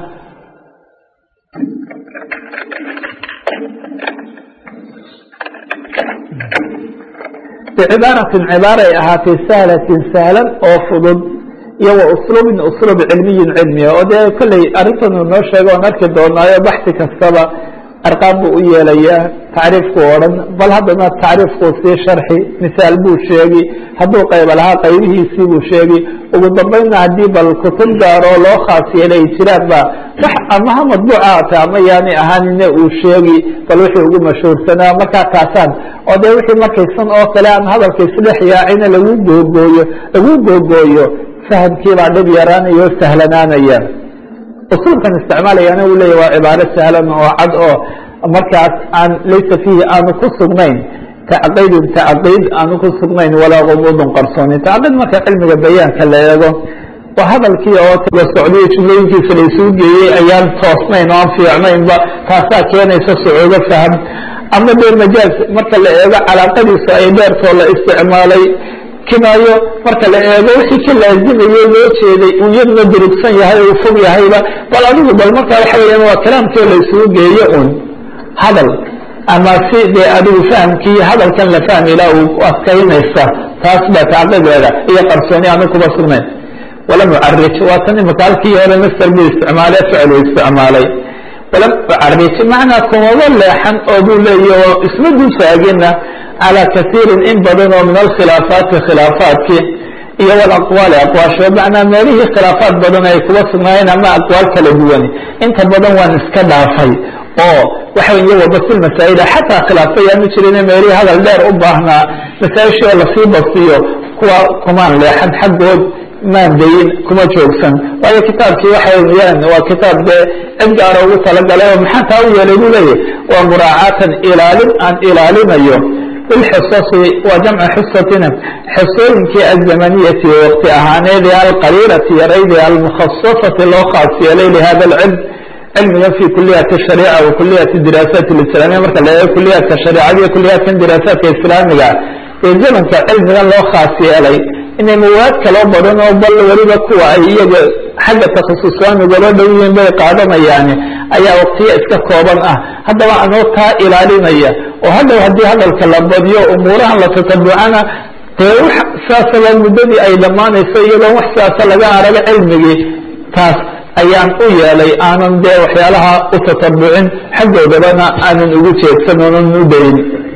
bicibaaratin cibaaray ahaatay sahlatin sahlan oo fudud iyo wa usluubin usluub cilmiyin cilmiya oo dee kolley arrintan uu noo sheego oon arki doonaayo baxsi kastaba arqaam buu u yeelayaa tacriifku odhan bal haddana tacriifkuu sii sharxi misaal buu sheegi hadduu qayba lahaa qaybihiisii buu sheegi ugu dambeynna haddii bal kutub gaar oo loo khaas yeelay jiraan ba wax ama ha madbuuca ata ama yaani ahaanine uu sheegi bal wixii ugu mashhuursanaa markaa kaasaan oo dee wixii markaysan oo kale aan hadalka isdhex yaacina lagu googooyo lagu googooyo fahamkiibaa dhib yaraanaya oo sahlanaanaya usuulkan isticmaalayana uu leeya waa cibaaro sahlan oo cad oo markaas aan laysa fiihi aanu ku sugnayn tacqiidun tacqiid aanu ku sugnayn walaa gumuudun qarsoonin tacqiid marka cilmiga bayaanka la eego waa hadalkii oo taba socdiyo jumlooyinkiisa la isugu geeyey ayaan toosnayn oo aan fiicnaynba taasaa keenaysa sucuudo faham ama dee majaaz marka la eego calaaqadiisu ay dheertoo la isticmaalay kinaayo marka la eego wixii ka laazimayey loo jeeday uu iyaduna durugsan yahay uu fog yahayba bal adigu bal marka waxa weeyaan waa kalaamkii la isugu geeyo un hadal ama si dee adigu fahamkii hadalkan la fahmi ilaa uu adkaynaysa taas baa tacqideeda iyo qarsooni aanu kuba sugnayn walam ucarij waa tan imaka halkii hore master buu isticmaalay ficlu isticmaalay walam ucarij macnaa kumaba leexan oo buu leeya oo isma dulfaagina calى kasiiri in badan oo min alkhilaafaati khilaafaadki iyo walaqwaali aqwaasho macnaa meelihii khilaafaad badan ay kuba sugnaayeen ama aqwaal kala duwani inta badan waan iska dhaafay oo waxa iyo wabasi masaa'ila xataa khilaafo yaanu jirin meelihii hadal dheer u baahnaa masaa-ishii oo lasii basiyo kuwa kumaan leexan xaggood maan dayin kuma joogsan waayo kitaabkii waxa weyaan waa kitaab dee cid gaara ugu talagalay oo maxaa taa u yeelay buu leeyahy waa muraacaatan ilaalin aan ilaalinayo bilxisasi waa jamcu xisatina xisooyinkii azamaniyati waqti ahaaneed ee alqaliilati yarayd ee almukhasasati loo khaas yeelay lihada alcilm cilmiga fi kuliyati shariica wa kuliyati diraasaat lislaamiya marka la eego kuliyaadka shareicada iyo kuliyaadkan diraasaadka islaamiga ee zamanka cilmigan loo khaas yeelay inay mawaad kaloo badan oo bal weliba kuwa ay iyaga xagga takhasuswaamigoola dhow yihiin bay qaadanayaani ayaa waqtiyo iska kooban ah haddaba anoo taa ilaalinaya oo hadhow haddii hadalka la badiyo umuurahan la tatabucana dee wax saasaba muddadii ay dhammaanayso iyadoon wax siaasa laga araga cilmigii taas ayaan u yeelay aanan dee waxyaalaha u tatabucin xaggoodabana aanan ugu jeedsan oonan u dayn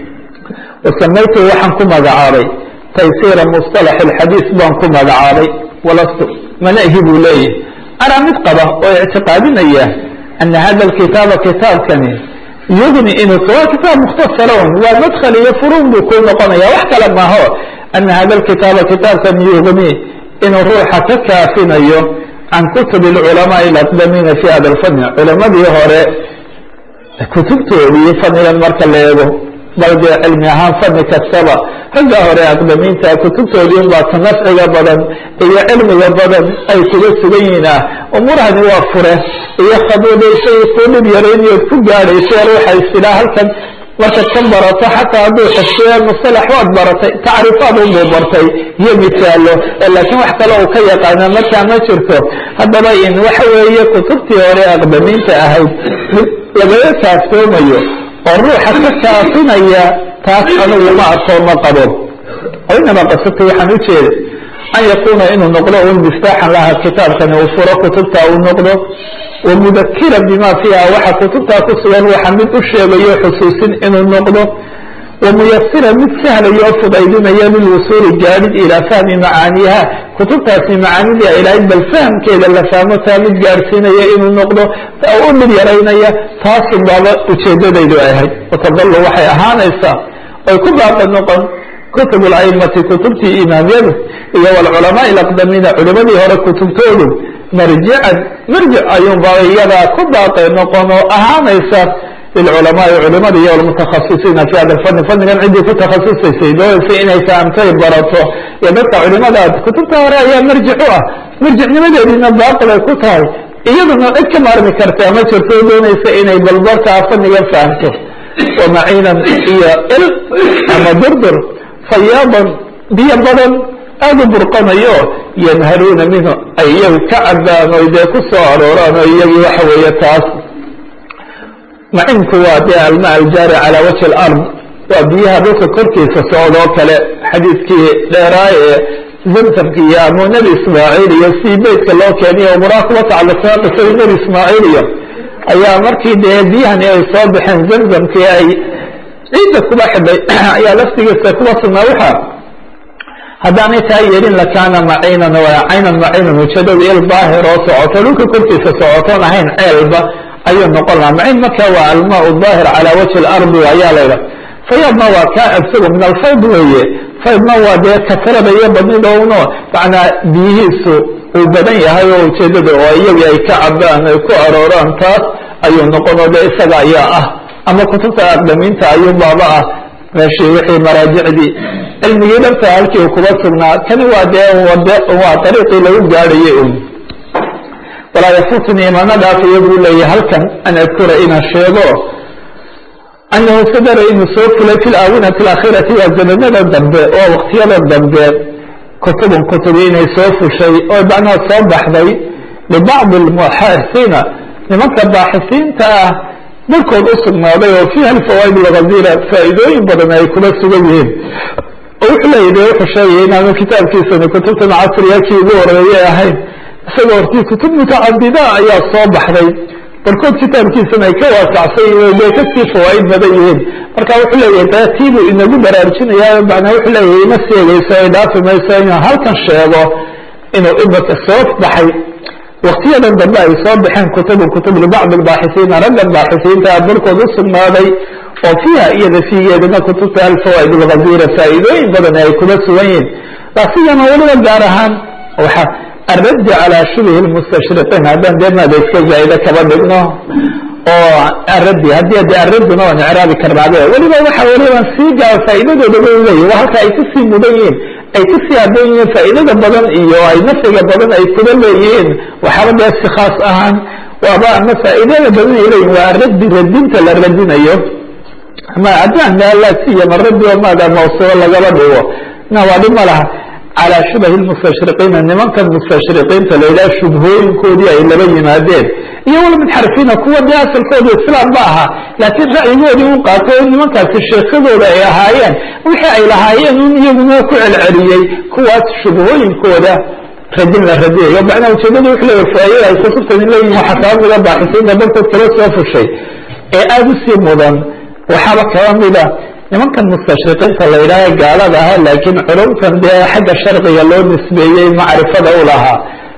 wasamaytu waxaan ku magacaabay taysiira musطalax اlxadiis baan ku magacaabay walastu manahi buu leeyahy anaa mid qaba oo ictiqaadinaya ana hada kitaaba kitaabkani yugni inuu waa kitaab mukhtasaron waa madkl iyo furuun buu ku noqonaya wax kale maaho ana hada kitaaba kitaabkan yugni inuu ruuxa ka kaafinayo can kutub اculamaء اaqdamiina fi hada اlfani culamadii hore kutubtoodii fanigan marka la eego bal dee cilmi ahaan fani kastaba ragga hore aqdamiinta kutubtoodii unbaa ka nafciga badan iyo cilmiga badan ay kuga sugan yihiin ah umuurahani waa fure iyo khaduudaysay ku dhib yaraynayood ku gaadhayso ruuxa istilaa halkan markaad ka barato xataa hadduu xifsiyo musalax waad baratay tacriifaad unbuu bartay iyo misaalo laakiin wax kale uu ka yaqaana markaa ma jirto haddaba in waxa weeye kutubtii hore aqdamiinta ahayd mid lagaga kaaftoomayo oo ruuxa ka kaafinaya taas anigu ma arko ma qabo oo inamaa qasabta waxaan u jeeda an yakuuna inuu noqdo un miftaaxan laha kitaabkani uu furo kutubta uu noqdo wa mudakiran bima fiiha waxa kutubtaa ku sugan waxa mid u sheegayo xusuusin inuu noqdo wa muyasiran mid sahlayo o fudaydinaya lilwusuuli gaadhid ilaa fahmi macaaniha kutubtaasi macaanidii ay lahayd bal fahamkeeda la fahmo taa mid gaadhsiinaya inuu noqdo u dhib yaraynaya taasun baaba ujeedadaydu ay ahayd watadalu waxay ahaanaysaa oy ku baaqi noqon kutub اla'imati kutubtii imaamyadu iyo wlculamaء اlaqdamiina culimadii hore kutubtoodu marjican marjic ayuunba iyadaa ku baaqi noqon oo ahaanaysa lilculamaai culimada iyo almutakhasisiina fi hada lfani fannigan ciddii ku takhasusaysay doonaysay inay fahamtay barato iyo dadka culimadaad kutubta hore ayaa marjic u ah marjicnimadeediina baaqil ay ku tahay iyaduna cid ka maarmi karta ma jirto doonaysa inay balbarkaa fannigan fahamto wamaciinan iyo il ama durdur fayaadan biyo badan aada u burqanayo yanharuuna minhu ay iyagu ka cabaan oy dee ku soo arooraan oo iyagii waxa weeye taas macinku waa dee alma aljaari calaa wajhi alard waa biyaha dhulka korkiisa socdoo kale xadiidkii dheeraa ee zamsamkiiyo amuu nebi ismaaciil iyo si beytka loo keeniyo umuraa kuwa tacalluqsaa qisadii nebi ismaaciil iyo ayaa markii dee biyahani ay soo baxeen zamzamkii ay ciidda kuba xidhay ayaa laftigiisa kuba sugnaa waxaa haddaanay taa yeelin lakaana maciinan caynan maciinan ujeedada il daahir oo socoto dhulka korkiisa socotoon ahayn ceelba ayuu noqon lahaa maciin marka waa almaa daahir calaa wajhi alardi ayaa laydha fayaadna waa kaa isagu min alfayd weeye faydna waa dee kasrada iyo badnidowno macnaa biyihiisu uu badan yahay oo ujeedada oo iyagii ay ka cabaan ay ku arooraan taas ayuu noqonoo de isaga ayaa ah ama kutubta aqdamiinta ayuu baaba ah meeshii wixii maraajicdii cilmigii dhabta halkii kuba sugnaa kani waa dee waa dariiqii lagu gaadhayay un walaa yafutnii mana dhaafayo buu leeyahy halkan an adkura inaan sheego anahu sadara inuu soo fulay fi laawinati alaakhirati waa zamanada dambe oo waktiyada dambe kutubun kutubi inay soo fushay oo macnaha soo baxday libacdi almuxaasiina nimanka baaxisiinta ah dalkood u sugnaaday oo fiiha alfawaa'id alghazira faa'iidooyin badan ay kuba sugan yihiin oo wuxuu leeyahy de wuxuu sheegaya inaanu kitaabkiisani kutubtan casriya kii ugu horeeyay ahayn isagoo hortii kutub mutacadida ayaa soo baxday barkood kitaabkiisana ay ka waasacsan yihiin bay kasii fawaa'id badan yihiin marka wuxuu leeyahay de tiibuu inagu baraarujinaya macnaa wuxuu leeyahay ima seegayso ay dhaafi mayso inuu halkan sheego inuu imaka soo baxay waktiyadan dambe ay soo baxeen kutubu kutub libacdi albaaxisiina raggan baaxisiinta barkood u sugnaaday oo fiiha iyada fiigeedana kutubta alfawaa'id alghazira faa'iidooyin badan ay kuba sugan yihiin lasigana weliba gaar ahaan waxa الرد على شبه المستشرقين haddaan dee maada iska zaa'ida kaba dhigno oo aradi haddii de araduna waan icraabi karnaabe weliba waxa weliba sii gaa faa'iidadooda ba leeyahy waa halka ay kusii mudan yihiin ay kusii haboon yihiin faa'iidada badan iyo ay nafciga badan ay kuba leeyihiin waxaaba dee si khaas ahaan waaba ama faa'iidada badan ay leeyihin waa radi radinta la radinayo ama haddaan maalasiiyama radi oo maada mawsuulo lagaba dhigo na waa dhib ma laha calى shubahi mustashriqiina nimankan mustashriqiinta la yidhaha shubhooyinkoodii ay laba yimaadeen iyo walmunxarifiina kuwa dee asalkooda islaam ba ahaa laakiin ra'yigoodii u qaatay oo nimankaasi sheekadooda ay ahaayeen wixii ay lahaayeen un iyaguna ku celceliyey kuwaas shubhooyinkooda radin la radiyayo macnaa ujeedada wuxuu leeyahy faa'ida ay kutubtani leeyihin waxaa kaba mida baaxisiinta barkood kala soo fushay ee aada u sii mudan waxaaba kaba mida nimankan mustashriqiinta la yidhaaha gaalada ahaa laakiin culumtan dee xagga sharciga loo nisbeeyey macrifada u lahaa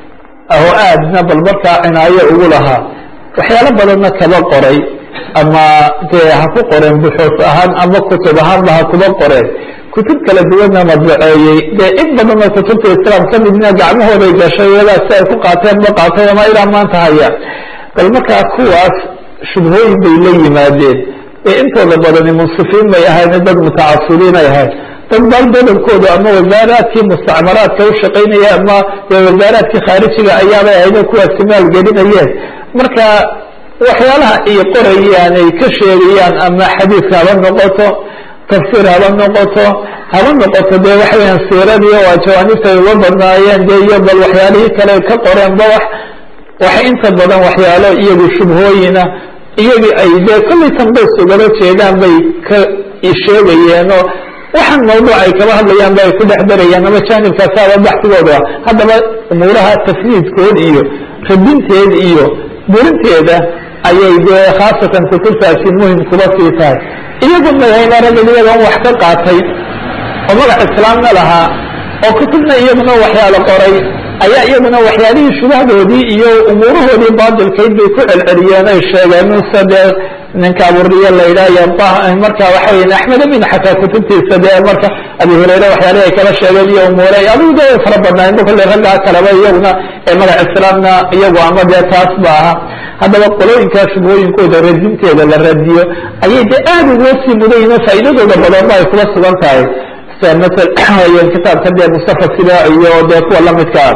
oo aadna bal markaa cinaayo ugu lahaa waxyaalo badanna kaba qoray ama dee ha ku qoreen buxuus ahaan ama kutub ahaanba ha kuba qoreen kutub kala duwanna madbaceeyey dee in badan oo kutubta islaam ka midna gacmahooday gashay iyadaa si ay ku qaateen ba qaatay ama ilaa maanta haya bal markaa kuwaas shubhooyin bay la yimaadeen intooda badani munsifiin bay ahayn dad mutacasibiin ay ahayd dad bal badankooda ama wasaaraadkii mustacmaraadka u shaqaynaya ama wasaaraadkii khaarijiga ayaabay ahayd kuwaasi maalgelinayeen marka waxyaalaha ay qorayaan ay ka sheegayaan ama xadiidka haba noqoto tafsiir haba noqoto haba noqoto dee waxa weyaan siiradii waa jawaanibta ay uga badnaayeen dee iyo bal waxyaalihii kale ka qoreenba wax waxa inta badan waxyaalo iyagu shubhooyina iyagii ay dee kollay tanbays ugala jeedaan bay ka sheegayeenoo waxaan mawduuc ay kaba hadlayaan ba ay ku dhex darayaan ama jaanibkaasaaba baxsigooda haddaba umuuraha tafniidkood iyo radinteed iyo burinteeda ayay dee khaasatan kutubtaasi muhim kuba sii tahay iyagu magayna raggan iyagan wax ka qaatay oo magac islaamna lahaa oo kutubna iyaguna waxyaalo qoray ayaa iyaguna waxyaalihii shubahdoodii iyo umuurahoodii baatilkayd bay ku celceliyeen ay sheegeen mise dee ninka aburiye la yidhaah marka waxa weya axmed amin xataa kutubtiisa dee marka abi hureyre waxyaalihi ay kala sheegeen iyo umuure adigu de way fara badnaayen kale raggaa kaleba iyaguna ee magac islaamna iyagu ama dee taas ba aha haddaba qolooyinkaa shubhooyinkooda radinteeda la radiyo ayay de aada uga sii mudayiin faa'iidadooda badanba ay kuba sugan tahay masal kitaabka dee mustafa sida iyo dee kuwa lamidkaa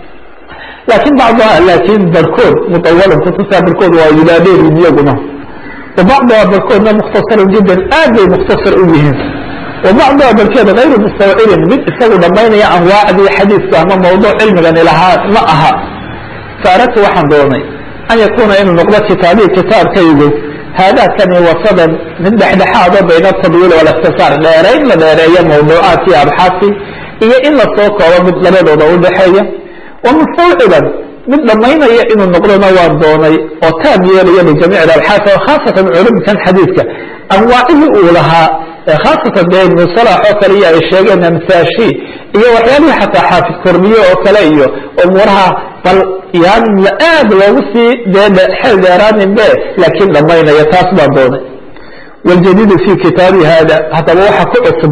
lakin bacduha lakin barkood mutawalin kutusaa barkood waa wilaadheerin iyaguna wa bacduha barkoodna mukhtasarun jiddan aad bay mukhtasar u yihiin wa bacduha barkeed gayru mustawcirin mid isagu dhamaynaya anwaacdii xadiiska ama mawduuc cilmigani lahaa ma aha faaradtu waxaan doonay an yakuuna inuu noqdo kitaabii kitaabkaygu haadaakani wasadan mid dhexdhexaado bayna atadwiil walikhtisaar dheerayn la dheereeyo mawduucaadkii abxaasi iyo in lasoo koobo mid labadooda udhexeeya wamustawciban mid dhamaynaya inuu noqdona waan doonay oo taam yeelaya lijamiic abxaas oo khaasatan culumkan xadiidka anwaacihii uu lahaa khaasatan dee ibnu salax oo kale iyo ay sheegeen amsaashi iyo waxyaalihii xataa xaafid kormiye oo kale iyo umuuraha bal yaan aad loogu sii dee xeel dheeraanin be laakiin dhamaynaya taas baan doonay waljadiidu fi kitaabi hada haddaba waxa ku cusub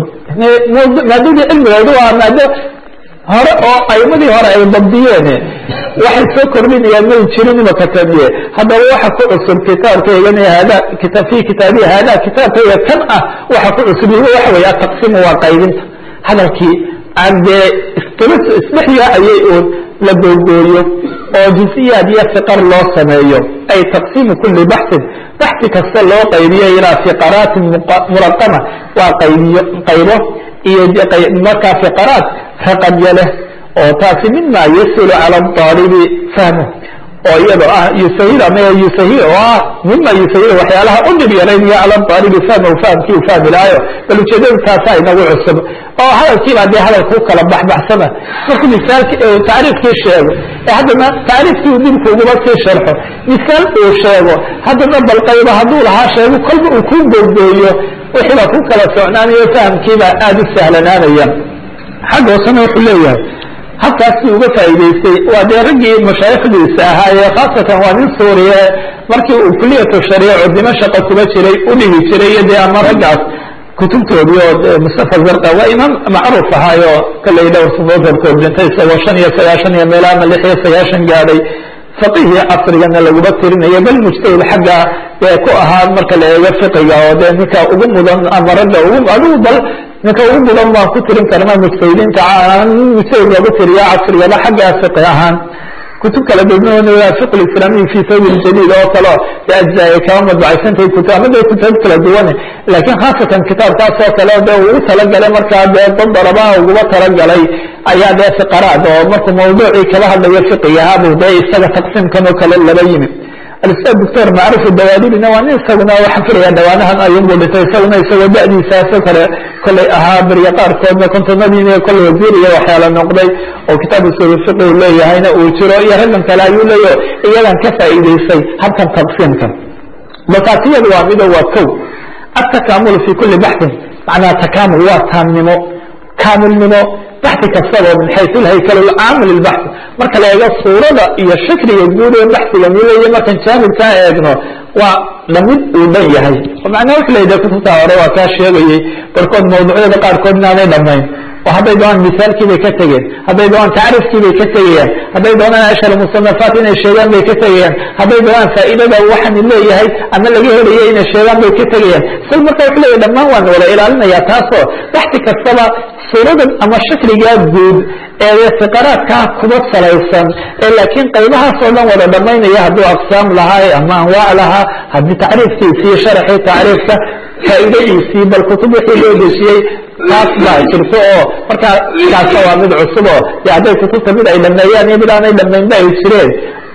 maadadii cilmigoodu waa maado hore oo aimadii hore ay dabdiyeen waxay soo kordhinayaan may jirin imaka tamiye haddaba waxa ku cusub kitaabkaygan hada fi kitaabihi hada kitaabkayga kan ah waxa ku cusub waxa wey ataqsimu waa qaybinta hadalkii aan dee isdhex yaacayay uun la googooyo oo juزiyaad iyo fiqar loo sameeyo ay taqsimu kuli baxsin baxsi kasta loo qaybiyo ilaa fiqaraatin muraqama waa qaybiyo qaybo iyo markaa fiqaraat raqamya leh oo taasi mima yasulu cala aalibi fahmu oo iyado ah yusahil ama yusahil oo ah mima yusahil waxyaalaha u dhib yaraynaya cala aalibi fahmahu fahamkii u fahmi lahayo bal ujeedada taasa inagu cusub oo hadalkiibaa dee hadalkuu kala baxbaxsana markuu misaalki tacriifkii sheego ee haddana tacriifkii uu dibku uguma sii sharxo misaal uu sheego haddana bal qayba hadduu lahaa sheego kolba uu ku googooyo wixii baa ku kala socnaanayo fahamkiibaa aada u sahlanaanaya xagga hoosena wuxuu leeyahay halkaasi uga faa'iidaystay waa dee raggii mashaayikhdiisa ahaa ee khaasatan waa nin suuriye markii uu kuliyatu shariico dimashqa kuba jiray u dhigi jiray iyo dee ama raggaas kutubtoodii oo mustafa zarqa waa imaam macruuf ahaayo kaley dhowr sunoodabkood dhintay isagoo shan iyo sagaashan iyo meela ama lix iyo sagaashan gaadhay faqihii casrigana laguma tirinayo bal mujtahid xagga ee ku ahaa marka la eego fiqiga oo dee ninka ugu mudan ama ragga ugu adigu bal ninka ugu mudan baan ku tirin karna mujtahidiinta mujtahid loogu tiriya casrigaba xagga fiqi ahaan kutub kala duwan fiq islaamiy fi sawb jadid oo kale de ajza ay kaba madbacaysantahay kutub ama de kutub kala duwan laakiin khaasatan kitaabkaas oo kale de uu talagalay markaa dee dad darabaha uguba talagalay ayaa dee fiqaraad oo markuu mawduucii kala hadlayo fiqigahabu dee isaga taqsiimkan oo kale laba yimid alustad doctor macruf dawaadibina waa nin isaguna waxa filaya dhawaanahan ayunbu dhintay isaguna isagoo da'diisaasoo kale kollay ahaa beriya qaarkoodna kontonadiina kollay wasiir iyo waxyaala noqday oo kitaab usul fiqi u leeyahayna uu jiro iyo raggan kale ayuu leeyaho iyadan ka faa'iidaysay habkan taqsiimkan balkaasiyadu waa mido waa kow atakaamulu fi kuli baxsin macnaha takaamul waa taamnimo kaamilnimo baxi kastaba min xaysu lhaykal caamil ilbaxi marka la eego suurada iyo shakliga guud ee baxiga mileeya markan jaanibkaa eegno waa dhamid uu dhan yahay macnaa wuxu layidhaha kutubta hore waa kaa sheegayey barkood mawduucyada qaarkood inaanay dhamayn oo hadday doonaan misaalkii bay ka tegeen hadday doonaan tacriifkii bay ka tegayaan hadday doonaan ashhar musanafaat inay sheegaan bay ka tegayaan hadday doonaan faa'iidada waxaan leeyahay ama laga helayo inay sheegaan bay ka tegayaan sal marka wuxu leeyahy dhammaan waan wada ilaalinayaa taasoo baxsi kastaba suuradan ama shakligaa guud ee fiqaraadkaa kuba salaysan ee laakiin qaybahaas oo dhan wada dhamaynaya hadduu aqsaam lahaa ama anwaac lahaa haddii tacriifkiisii sharaxii tacriifka faa'iidadiisii bal kutub wixii loo dejiyey taas baa jirto oo markaa kaasa waa mid cusub oo de hadday kutubta mid ay dhameeyaan iyo mid aanay dhamaynba ay jireen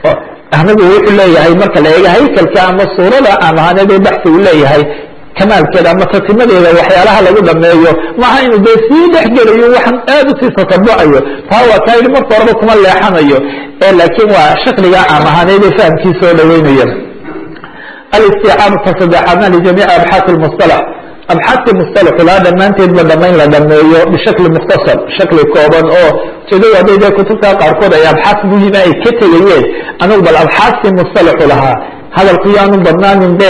anigu wuxuu leeyahay marka la eega haykalka ama suurada aan ahaaneed ee baxsi uu leeyahay kamaalkeeda ama tatimadeeda waxyaalaha lagu dhameeyo maaha inuu dee sii dhexgelayo waxaan aad usii tatabucayo taa waa kaa yidhi marka horeba kuma leexanayo ee laakiin waa shakliga caam ahaaneed ee fahamkiisa oo dhaweynaya alisticaab tasaddexaadna lijamiici abxaasi lmusalax abxaasi musalaxu laa dhammaanteedba dhamayn la dhameeyo bishakli mukhtasar shakli kooban oo ujeedadu hadday dee kutubta qaarkood ay abxaas muhima ay ka tegayeen anigu bal abxaasi musalaxu lahaa hadalku yaanu badnaanin be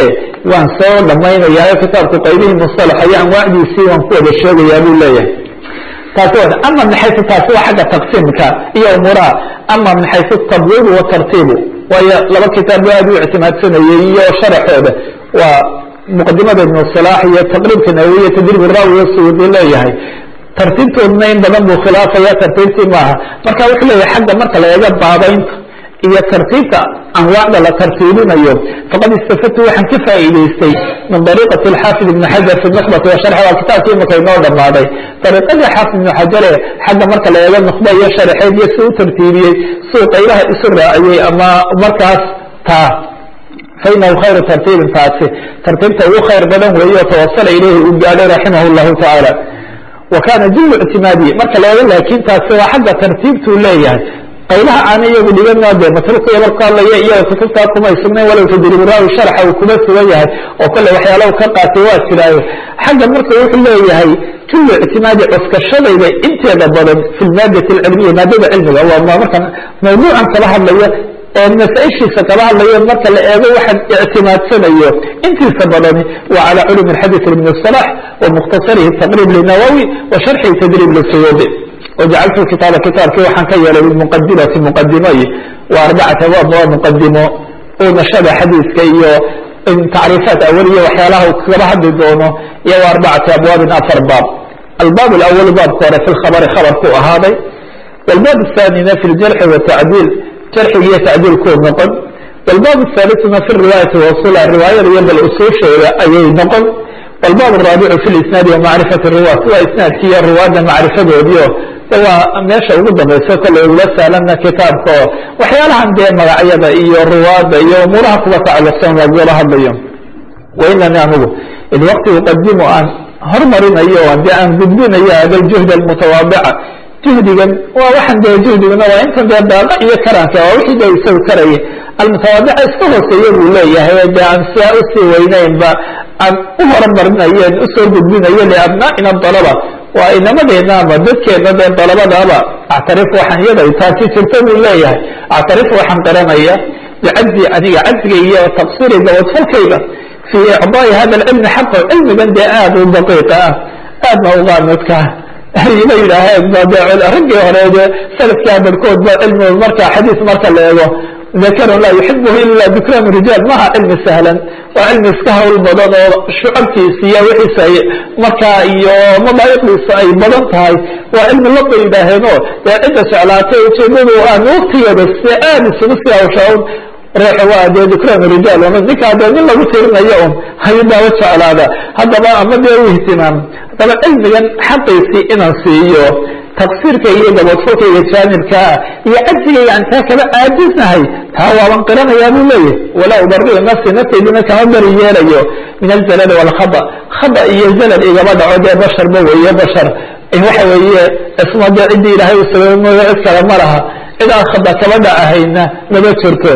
waan soo dhamaynayaa kitaabku qaybihii musalaxa iyo anwaacdiisii waan ku wada sheegayaa buu leeyahay taasi wa ama min xaysu taasi waa xagga taqsiimka iyo umuuraha ama min xaysu tabwiibu watartiibu waayo laba kitaab bu aad u ictimaadsanayay iyo sharaxooda waa muqadimada ibnu salaax iyo taqriibka nawawiya tadriib raawiya suyuudi leeyahay tartiibtoodna in badan buu khilaafaya tartiibtii maaha marka wuxuu leeyahay xagga marka la eega baabaynta iyo tartiibta anwaacda la tartiibinayo faqad istafadtu waxaan ka faa'iidaystay min dariiqati alxaafid ibni xajar fi nukhbati wa sharxi waa kitaabkii imika inoo dhammaaday dariiqadii xaafid ibnu xajare xagga marka la eego nukhba iyo sharaxeed iyo si u tartiibiyey suu qaybaha isu raaciyey ama markaas taa fainahu khayru tartiibin taasi tartiibta ugu khayr badan weeye oo tawasala ilayhi uu gaadhay raximah llahu tacaala wa kana julu ictimaadi marka la eego laakin taasi waa xagga tartiibtuu leeyahay qaybaha aana iyagu dhiganoo dee matrukiya marku hadlaya iyaga kutubtaa kumay sugnayn walow tadriburaawi sharxa uu kuma sugan yahay oo kale waxyaalaha ka qaatay waa jiraayo xagga marka wuxuu leeyahay julu ictimaadi cuskashadayda inteeda badan fi lmaadati alcilmiya maadada cilmiga waa markan mawduucan kala hadlaya ee masaaishiisa kala hadlayo marka la eego waxaan ictimaadsanayo intiisa badani waa calى culum xadيث ibn الصلاح ومkhtasarihi تqrib lnawawi wa sharxi tdrib lsuyuudi wajacaltu kitaaba kitaabkii waxaan ka yeelay bimuqadimati muqadimoy wa arbacata abwaab waa muqadimo uu nashada xadiiska iyo tacriifaat awaliya waxyaalaha uu kagaba hadli doono iyo wa arbacati abwaabin afar baab albaab اأwl baabka hore fi khabri khabarku ahaaday wاlbaab الثanina fi اljarxi wالtacdiil jarxiga iyo tacdiilkuu noqon wاlbaab الثaaliثuna fi riwaayati wasula riwaayada iyo bal usuusheeda ayay noqon wاlbaab الraabicu fi lisnaadi wamacrifati riwaat waa isnaadki iyo riwaada macrifadoodiio waa meesha ugu dambayso kale ugula saalana kitaabka oo waxyaalahan dee magacyada iyo riwaada iyo umuuraha kuga tacalluqsan lagula hadlayo wainani anigu id waqti uqadimu aan hormarinayo de aan gudbinayo hada juhd almutawaadica juhdigan waa waxan dee juhdiguna waa intan dee daala iyo karanka waa wixii de isagu karaya almutawaadica iska hooseeya buu leeyahay de aan siaa usii weynaynba aan u horumarinayen usoo gudbinayo liabnaa'ina dalaba waa inamadeenna ama dadkeena dee dalabadaaba actarif waxaan iyada taasi jirta buu leeyahay actarif waxaan qaranaya bicajzi aniga cajziga iyo taqsiri gabadfalkayga fi icdaai hada alcilmi xaqa cilmigan dee aad u daqiiqa ah aadna uqaanudka ayla yidhaaheen ba de raggii hore de salafkaa barhkood ba cilmi marka xadiis marka la eego dakarun laa yuxibuhu ila dukran rijaal maha cilmi sahlan waa cilmi iska hawl badan oo shucabkiisa iyo wixiisa ay markaa iyo madaayiqdiisa ay badan tahay waa cilmi laba yidhaaheeno dee cidda jeclaatay ujeedadu aan waktigeeda se aad isugu sii hawshaan ruuxa waa dee dukran rijaal ninkaa dee nin lagu tirinayo un hayubaaba jeclaada haddaba ama dee u ihtimaam haddaba cilmigan xaqiisii inaan siiyo taqsiirka iyo gabadfalkayga jaanibkaa iyo cajzigayga aan taa kaba caajisnahay taa waaban qiranayaa buu leeyahy walaa ubariu nafsi naftaydina kama bari yeelayo min alzalal walkhada khada iyo zalal igaba dhaco dee basharba weeye bashar waxa weeye isma dee ciddii ilaahay u sababay mooyo cid kale ma laha cid aan khada kaba dhacahayna mama jirto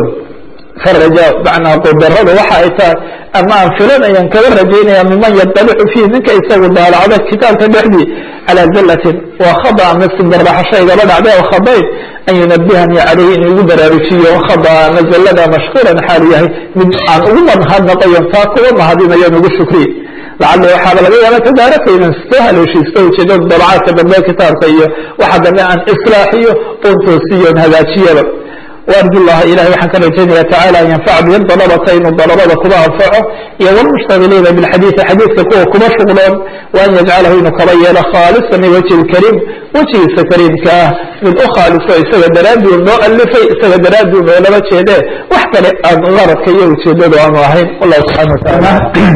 faraja macnaa qudaradu waxa ay tahay ama aan filanayaan kaba rajaynaya miman yadalicu fiih ninka isagu daalacda kitaabka dhexdii calى zalatin waa khada ama simbaraxasho igaba dhacda o khadayn an yunabihanii calayhi in igu baraarujiyo khada ama zalada mashkuuran xaalu yahay mid aan ugu mahadnaqayon taa kuga mahadinayon ugu shukriy lacali waxaaba laga yaaba tadaaraka inaan soo haleeshiisto ujeedada dabcaadka dambe kitaabka iyo waxa dambe aan islaaxiyo oon toosiyo on hagaajiyaba وأرجو الله إلahy waxaan ka rajaynaya taعالى an ينفع bihi طلبta inuu طلبada kuba anفaco iyo والمشhتaغiلiina بالxadيiثi xadيiثka kuwa kuba shغloon وأn yجcalahu inuu kaba yeelo khاalصa لوجه الكريم wejigiisa kariimka ah mid u khaaliso isaga daraaduu noo alifay isaga daraaduu noolaba jeede wax kale aan garadka iyo ujeedadu aanu ahayn والله سubحaنه وتaعالى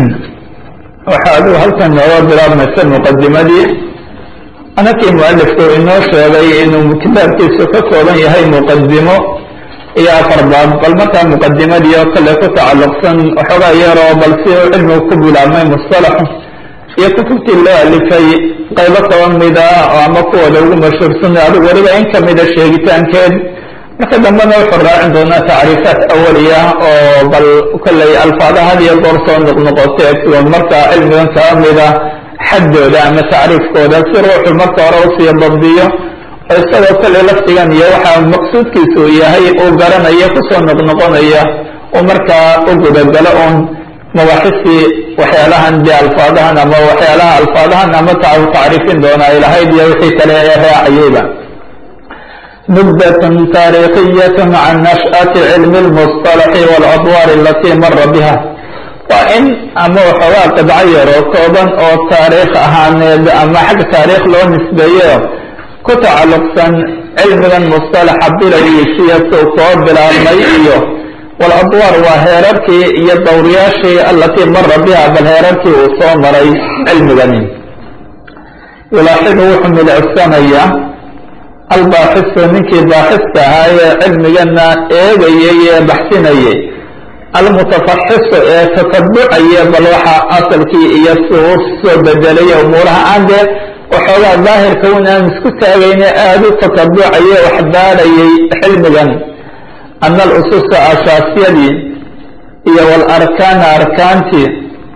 waxa adigu halkan nooga bilaabmaysa مqadimadii anakii mualifku inoo sheegay inuu kitaabkiisu ka kooban yahay muqadimo iyo afar baab bal markaa muqadimadii oo kale ku tacalluqsan waxoogaa yaroo bal si uu cilmigu ku bilaabmay mustalaxu iyo kutubtii loo alifay qaybo kaba mida oo ama kuwooda ugu mashhuursan adigu weliba in kamida sheegitaankeed marka dambena wuxuu raacin doonaa tacriifaat awaliya oo bal kolley alfaadaha had iyo goor soo noqnoqotay sigoon markaa cilmigan kaba mida xaddooda ama tacriifkooda si ruuxu marka hore usiiyo dabdiyo oo isagoo kale lafdigan iyo waxaa maqsuudkiisa uu yahay uu garanaya kusoo noqnoqonaya uu markaa u gudagalo un mabaaxistii waxyaalahan dee alfaadahan ama waxyaalaha alfaadahan ama tacriifin doonaa ilahayd iyo wixii kale ee raacayeyba nubdatun taarikhiyatun can nash'ati cilmi lmusطalaxi waladwaar alatii mara biha waa in ama waxoogaa qidco yaroo kooban oo taariikh ahaaneed ama xagga taariikh loo nisbeeyo ku tacalluqsan cilmigan musطalaxa bilowgiisiyo suu soo bilaabmay iyo waladwaar waa heerarkii iyo dowriyaashii alatii mara biha bal heerarkii uu soo maray cilmigani yulaaxidu wuxuu milicsanayaa albaaxisu ninkii baaxiska ahaa ee cilmigana eegayay ee baxsinayay almutafaxisu ee tatabucaya bal waxa asalkii iyo si u soo bedelay umuuraha aan dee waxoogaa daahirka un aan isku taagayne aada u tatabucaya wax baadhayay cilmigan ana alususa ashaasiyadii iyo walarkaana arkaantii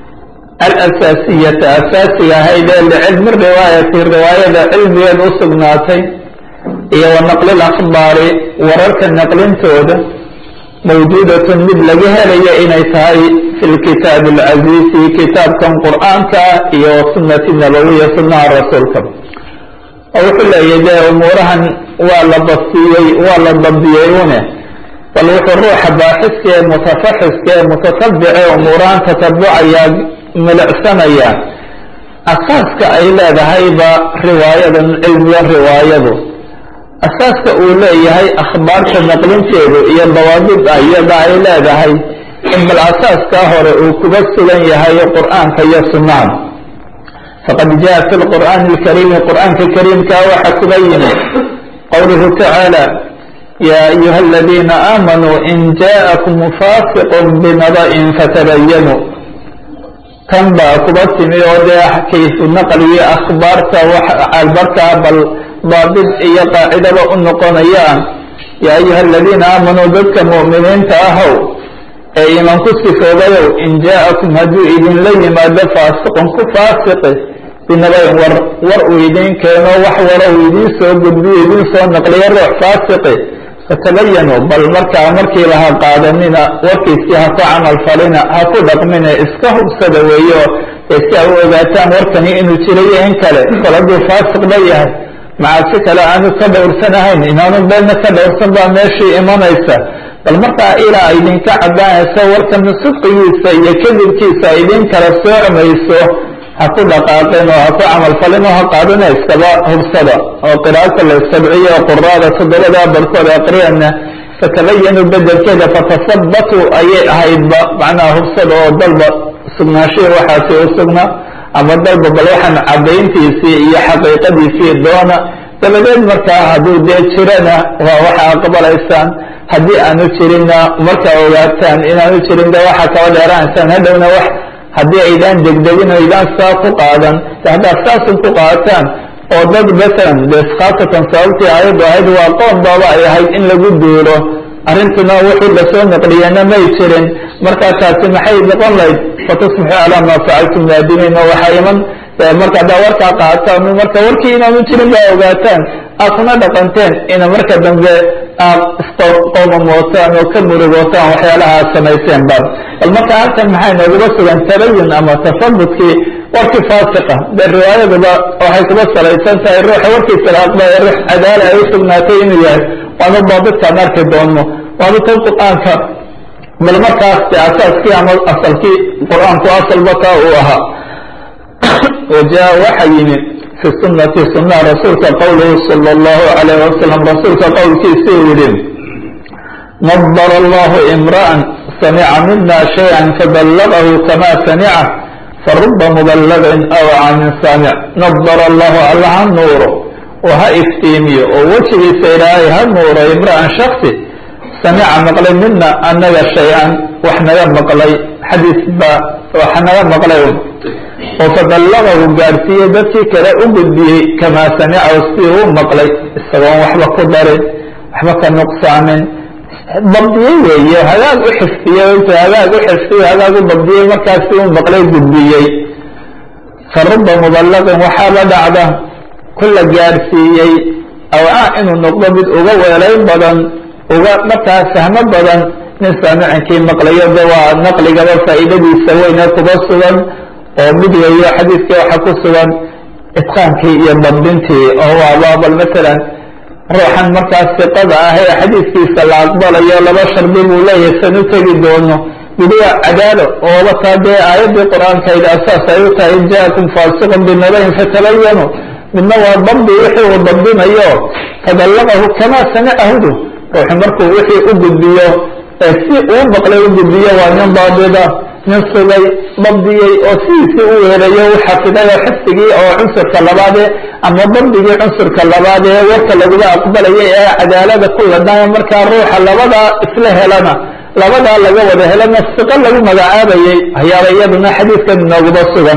alasaasiyata asaasiga ahayd ee licilmi riwaayati riwaayada cilmigeed u sugnaatay iyo wa naqli lakhbaari wararka naqlintooda mawjuudatun mid laga helayo inay tahay fi lkitaabi alcaziizi kitaabkan qur'aanka iyo wasunati nabawiya sunaha rasuulka oo wuxuu leeyahy dee umuurahan waa la bastiyey waa la dabdiyey une bal wuxuu ruuxa baaxiska ee mutafaxiska ee mutatabice umuurahan tatabucaya milicsanaya asaaska ay leedahayba riwaayadan cilmigan riwaayadu asaaska uu leeyahay akhbaarta naqlinteedu iyo dawaabida iyada ay leedahay in bal asaaskaa hore uu kuga sugan yahay qur'aanka iyo sunnaha faqad jaa fi lqur'aani alkariimi qur'aanka kariimkaa waxa kuga yimi qowluhu tacaala ya ayuha aladiina aamanuu in jaakum faasiqun binaba'in fatabayanuu tan baa kuba timi oo dee kayfu naqliyo akhbaarta albarkaa bal daabid iyo qaacidaba u noqonayaan yaa ayuha aladiina aamanuu dadka mu'miniinta ahow ee iman ku sifoobayow in jaakum hadduu idinla yimaado faasiqun ku faasiqi binabayn war war uu idiin keeno wax wara uu idiin soo gudbiyo idiin soo naqliyo ruux faasiqi fatabayanuu bal markaa markiiba ha qaadanina warkiisii ha ku camal falina ha ku dhaqmina iska hubsada weeyo ee si a u ogaataan warkani inuu jirayo in kale kol hadduu faasiqba yahay macaasi kale aanu ka dhowrsanahayn inaanu beedna ka dhowrsan baa meeshii imanaysa bal markaa ilaa idinka caddaanayso warkana sidqigiisa iyo kadibkiisa idin kala soocmayso ha ku dhaqaaqin oo ha ku camalfalin oo ha qaadina iskaba hubsada oo qiraa'ata la sabciyo quraada toddobada barkood aqriyana fatabayanu bedelkeeda fatasabbatuu ayay ahaydba macnaha hubsada oo dalba sugnaashihii waxaasi u sugnaa ama dalba bal waxaan caddayntiisii iyo xaqiiqadiisii doona dabadeed markaa hadduu dee jirana waa waxa aqbalaysaan haddii aanu jirinna markaa ogaataan inaanu jirin de waxaa kaba dheeraanaysaan hadhowna wax haddii aydaan degdegin o aydaan saa ku qaadan haddaad saasun ku qaataan oo dad masalan de khaasatan sababtii aayaddu ahayd waa qoon baaba ay ahayd in lagu duulo arrintuna wuxuu lasoo naqliyana may jirin markaa taasi maxay noqon lahayd fatusbixuu calaa maa facaltum naadimiin oo waxaa iman marka haddaa warkaa qaataan marka warkii inaanu jirin baa ogaataan aad kuna dhaqanteen ina marka dambe aad isqoomamootaan oo ka murugootaan waxyaalaha aad samayseen ba bal marka halkan maxay nooguba sugan tabayun ama tafadudkii warkii faasiqa dee riwaayaduba waxay kuba salaysan tahay ruuxa warkiisa la aqbaya ruux cadaala ay u sugnaatay inuu yahay waanu daabidkaan arki doonno waanu tan qur-aanka bal markaas de asaaskii ama asalkii qur-aanku asalba kaa uu ahaa wajaa waxa yimi fi sunati sunaha rasuulka qowluhu sala allahu alayh wasalam rasuulka qowlkiisuu yihi nadara allahu imra'an samica mina shayئa faballagahu kama samica faruba mubalagin aw canin saamic nadara allahu alla ha nuuro oo ha iftiimiyo oo wejigiisa ilaahay ha nuuro imra'an shaksi samica maqlay mina anaga shay-an wax naga maqlay xadiis ba wax naga maqlay oo faballagahu gaadhsiiyey dadkii kale u gudbiyey kamaa samicahu sidii u maqlay isagoon waxba ku darin waxba ka nuqsaamin dabdiyey weeye hagaag u xifdiyey intu hagaag u xifdiyo hagaag u dabdiyey markaasi u maqlay gudbiyey faruba muballaqin waxaaba dhacda kula gaadhsiiyey awcaa inuu noqdo mid uga weelayn badan uga markaa fahmo badan nin saamicinkii maqlayo de waa naqligaba faa'iidadiisa weyne kuba sugan oo mid weeyo xadiidkii waxaa ku sugan itqaankii iyo dabdintii oo waaba bal matalan ruuxan markaas siqada ah ee xadiidkiisa la aqbalayo laba shardi buu leeyahay san u tegi doono mid waa cadaalo ooba taa dee aayaddii qur-aankayda asaas ay u tahay in jaakum faasiqun binabayin fatabayanu midna waa dabdi wixii uu dabdinayo faballagahu kamaa samicahudu ruuxu markuu wixii u gudbiyo ee si uu maqlay u gudbiyo waa nin daabida nin sugay dabdiyey oo sidiisii u weelayo u xafiday oo xifdigii oo cunsurka labaadee ama dabdigii cunsurka labaad ee warka lagula aqbalayay ee cadaalada ku ladnaayo markaa ruuxa labadaa isla helana labadaa laga wada helana siqo lagu magacaabayay ayaaba iyaduna xadiidkan inooguba sugan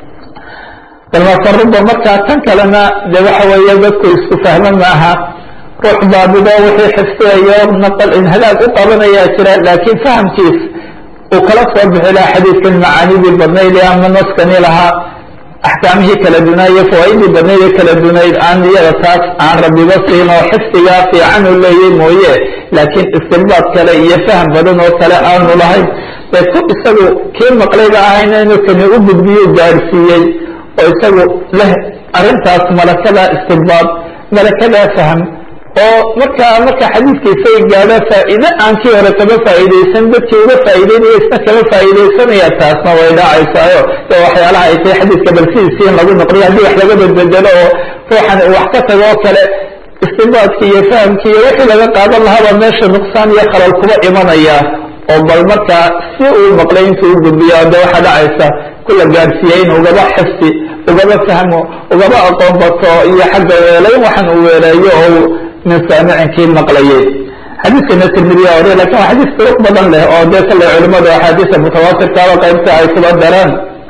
balmasaruba markaa tan kalena de waxa weeye dadku isku fahmo maaha ruux baabido wixii xifdiyayo naqal in hadaag u qabanayaa jira laakiin fahamkiis uu kala soo bixi lahaa xadiidkan macaanidii badnayd ee ama naskani lahaa axkaamihii kala dunaa iyo fawaaidii badnayd ee kala dunayd aan iyada taas aan rabiba siin oo xifdigaa fiican u leeyay mooye laakiin istilbaad kale iyo faham badan oo kale aanu lahayn ee ku isagu kii maqlayba ahayna inuu kani u gudbiyo gaadhsiiyey oo isagu leh arrintaas malakada istilbaad malakada fahm oo markaa marka xadiidkiisay gaadho faa'iide aan kii hore kama faa'iidaysan dadkii uga faa'iideynaya isna kama faa'iidaysanaya taasna way dhacaysaayo de waxyaalaha ay tahay xadiidka balsidiisii in lagu noqdiyo haddii wax laga bedbedelo oo ruuxan wax ka tago oo kale istinbaadkii iyo fahamkii iyo wixii laga qaadan lahaaba meesha nuqsaan iyo khalal kuba imanaya oo bal markaa si uu maqlay intuu u gudbiyo de waxaa dhacaysa kula gaadhsiiya in ugaba xifdi ugaba fahmo ugaba aqoon bato iyo xagga weelayn waxaan uu weeleeyo oo min saamicinkii maqlayay xadiidkana tirmidiya wariya lakin waa xadiis duruq badan leh oo dee kale culimadu axaadiisa mutawaatirkaaba qaybta ay kuba daraan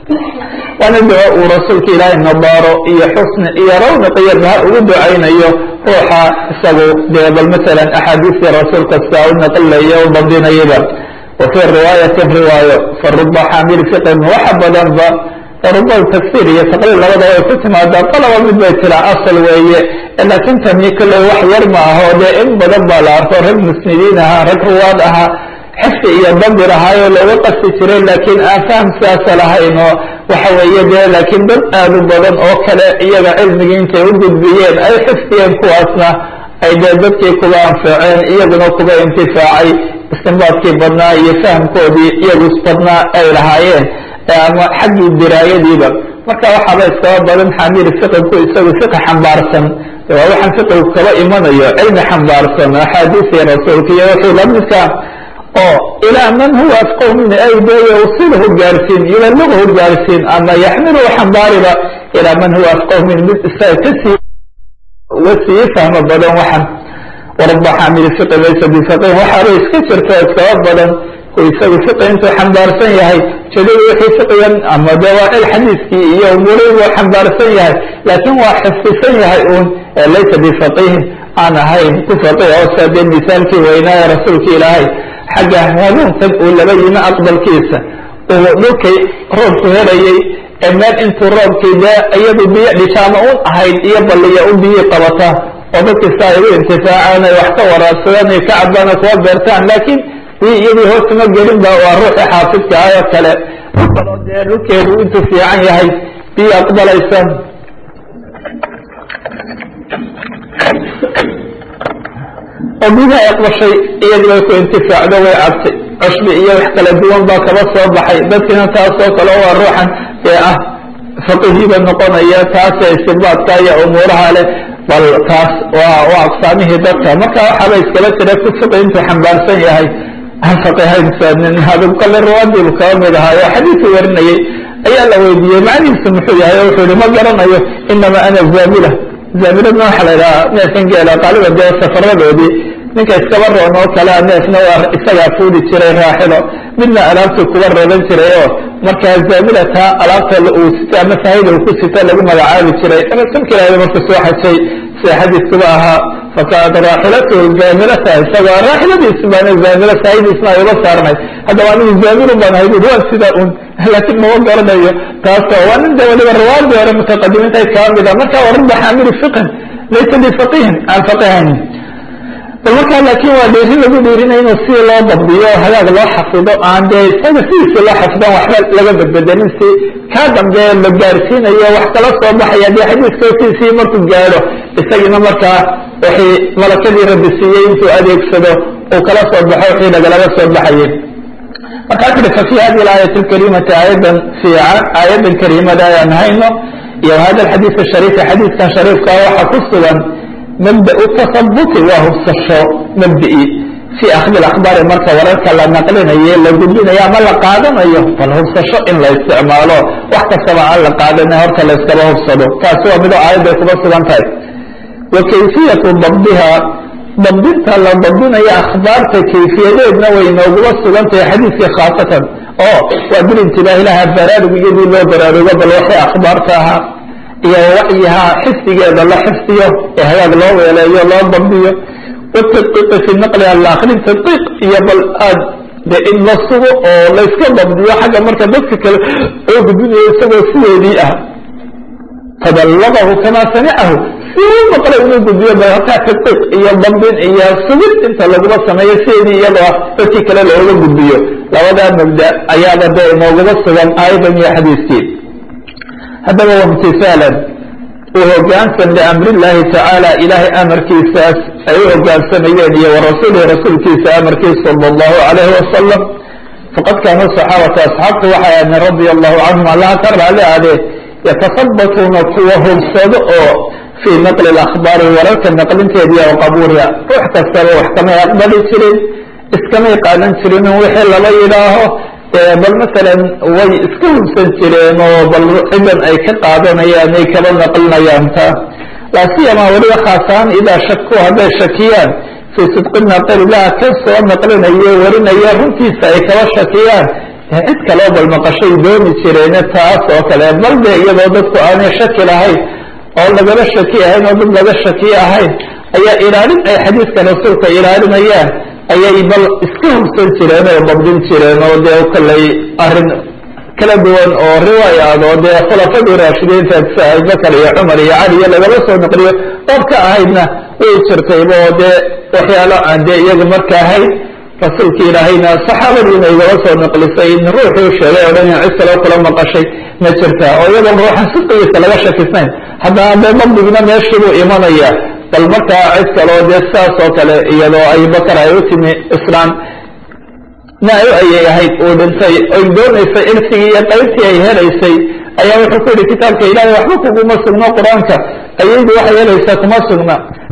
waana duco uu rasuulka ilaahay nadaaro iyo xusni iyo rawniq iyo baha ugu ducaynayo ruuxa isagu dee bal masalan axaadiistii rasuulka sidaa u naqlayo u badinayaba wa fii riwaayatin riwaayo faruba xaamil fiqin waxa badanba ruba tafsir iyo taqriir labadaba ay ku timaadaa qalaba mid bay tiraa asal weeye laakiin tani kolley wax yar ma aho dee in badan baa la arko rag musnidiin ahaa rag ruwaad ahaa xifdi iyo dabir ahaayoo looga qasti jiray laakiin aan faham sidaasa lahayn oo waxa weeye dee laakiin dad aad u badan oo kale iyaga cilmigii intay u gudbiyeen ay xifdiyeen kuwaasna ay dee dadkii kuba anfaceen iyaguna kuba intifaacay istinbaadkii badnaa iyo fahamkoodii iyagu badnaa ay lahaayeen ama xaggii diraayadiiba marka waxaaba iskaba badan xamil fiqinku isagu fiqi xambaarsan waa waxaan fiqigu kaba imanayo cilmi xambaarsan axaadiisii rasuulka iyo wixii lamidka oo ilaa man huwa afqahu min ayde yawsilhu gaarsiin yuballighu gaarsiin ama yaxmiluhu xambaariba ilaa man huwa afqahu min mid isaga kasii uga sii fahmo badan waxan waraba xamil fiqi laysa bifaqih waxaaba iska jirto iskaba badan isagu fiqi intuu xambaarsan yahay jadid wixii fiqigan ama de waa cil xadiiskii iyo umuurihi buu xambaarsan yahay laakiin waa xifdisan yahay uun laysa bifaqihin aan ahayn ku faqih oo saa dee misaalkii weynaaye rasuulka ilaahay xagga hanuunkan uu laba yimi aqbalkiisa uu dhulkay roobku helayey ee meel intuu roobkii dee iyadu biyo dhishaama un ahayd iyo balliya u biyii qabata oo dadkista ay u intifaacaan ay wax ka waraabsadaan ay ka cabaan oo kuwa beertaan laakiin iyadii hoosuma gelin ba waa ruuxi xaafidka ah oo kale kaloo dee dhulkeedu intuu fiican yahay biyo aqbalaysa oo biyaha aqbashay iyadii bay ku intifaacdo way cabtay cushbi iyo wax kala duwan baa kaba soo baxay dadkiina taasoo kale waa ruuxan ee ah faqihiiba noqonaya taase istibaadka iyo umuuraha leh bal taas waa waa aqsaamihii dadka marka waxaaba iskala jira ku fiqi intuu xambaarsan yahay aan faqihaynsanin hadub kale ruwaadiibu kaba mid ahaayo xadiisu warinayey ayaa la weydiiyey macnihiisu muxuu yahay o wuxuu yihi ma garanayo inama ana zaamila zaamiladna waxaa la idhaha neefkan geela qaaliba dee safaradoodii ninka iskaba roon oo kalea neefna waa isagaa fuudi jiray raaxilo midna alaabtuu kuba reeban jiray oo markaa zaamilata alaabta uu sito ama sahayda uu ku sito lagu magacaabi jiray rasuulka ilaahay markuu soo xajay sida xadiiskuba ahaa fakaad raaxilatu zaamilata isagoo raaxiladiisu baan zaamilo sahaydiisna ay uga saarnay haddaba anigu zaamilu baan ahay bui waa sidaa un laakiin mama garanayo taasoo waa nin de waliba rawaadii hore mutaqadimiinta kaba mida marka warada xaamili fiqhin laysa bifaqihin aan faqihaynin bal markaa laakiin waa dhiiri lagu dhiirinaya inuu si loo dabdiyo hagaag loo xafido aan dee isaga sidiisa loo xafidan waxba laga bedbedelin si kaa dambe la gaarsiinayo wax kala soo baxaya dee xadiiska siisii markuu gaadho isagiina markaa wixii malakadii rabbi siiyey intuu adeegsado uu kala soo baxo wixii lagalaba soo baxayay markaa kuri fa fi hadi aayat lkarimati aayadan fiican aayadan kariimada ayaan hayno iyo hada alxadiis ashariifi xadiiskan shariifkaa waxaa ku sugan mabda tasabuti waa hubsasho mabda'i fi akhdi akhbaari marka wararka la naqlinayo la gudbinayo ama la qaadanayo bal hubsasho in la isticmaalo wax kastaba aan la qaadana horta la iskaba hubsado taasi waa midoo aayadday kuba sugan tahay wa kayfiyatu dabdiha dabdinta la dabdinayo akhbaarta kayfiyadeedna way nooguba sugan tahay xadiiskii khaasatan oo waa bilintibaah ilaha baraarug iyadii loo baraarugo bal waxay akhbaarta ahaa iyo wacyihaa xifdigeeda la xifdiyo ee hagaag loo weeleeyo loo dabdiyo watadqiiqi fi naqli alaakhirin tadqiiq iyo bal aad de in la sugo oo layska dabdiyo xagga marka dadka kale oo gudbinayo isagoo sideedii ah faballagahu kamaa samicahu siduu maqlay inuu gudbiyo bal hataa tadqiiq iyo dabdin iyo sugid inta laguma sameeyo sideedii iyadoo ah dadkii kale looga gudbiyo labadaa mabda ayaaba dee inoogaba sugan aayadan iyo xadiiskii haddaba wamtisaalan uu hogaansan liamrillahi tacaala ilaahay amarkiisaas ay u hogaansamayeen iyo warasuulihi rasuulkiisa amarkiisa sala allahu calayhi wasalam faqad kaanuu saxaabata asxaabtu waxay aadeen radia allahu canhum allaha ka raali aadee yatasabatuuna kuwa hubsado oo fii naqli alakhbaari wararka naqlinteediiya wa qabuuriha ruux kastaba wax kamay aqbali jirin iskamay qaadan jirin in wixii lala yidhaaho bal masalan way iska hubsan jireen oo bal cidan ay ka qaadanayaan ay kaba naqlinayaan ta laa siyama weliba khaasahaan idaa shaku hadday shakiyaan fii sidqi naqililah ka soo naqlinayo warinaya runtiisa ay kaba shakiyaan cid kaloo bal maqashay dooni jireene taas oo kale bal de iyadoo dadku aanay shaki lahayn oo lagala shaki ahayn oo dad laga shaki ahayn ayaa ilaalin ay xadiiska rasuulka ilaalinayaan ayay bal iska hubsan jireen oo dabdin jireen oo dee kalay arrin kala duwan oo riwaayaad oo dee khulafadii raashidiinta sida abubakar iyo cumar iyo cali iyo lagala soo naqliyo dad ka ahaydna way jirtayba oo dee waxyaalo aan dee iyaga marka ahayd rasuulka ilaahayna saxaabadiina igala soo naqlisay in ruuxuu sheegay oo dhan in cid kaloo kula maqashay ma jirta oo iyadoon ruuxa sidqigiisa laga shakisnayn haddana dee dabdigna meeshiibuu imanaya bal markaa cid kaloo dee sidaas oo kale iyadoo abubakar ay u timi islaam na ayay ahayd uu dhintay oy doonaysay irsigii iyo qaybtii ay helaysay ayaa wuxuu ku yihi kitaabka ilaahay waxba kuguma sugno qur-aanka ayaydu waxay helaysaa kuma sugna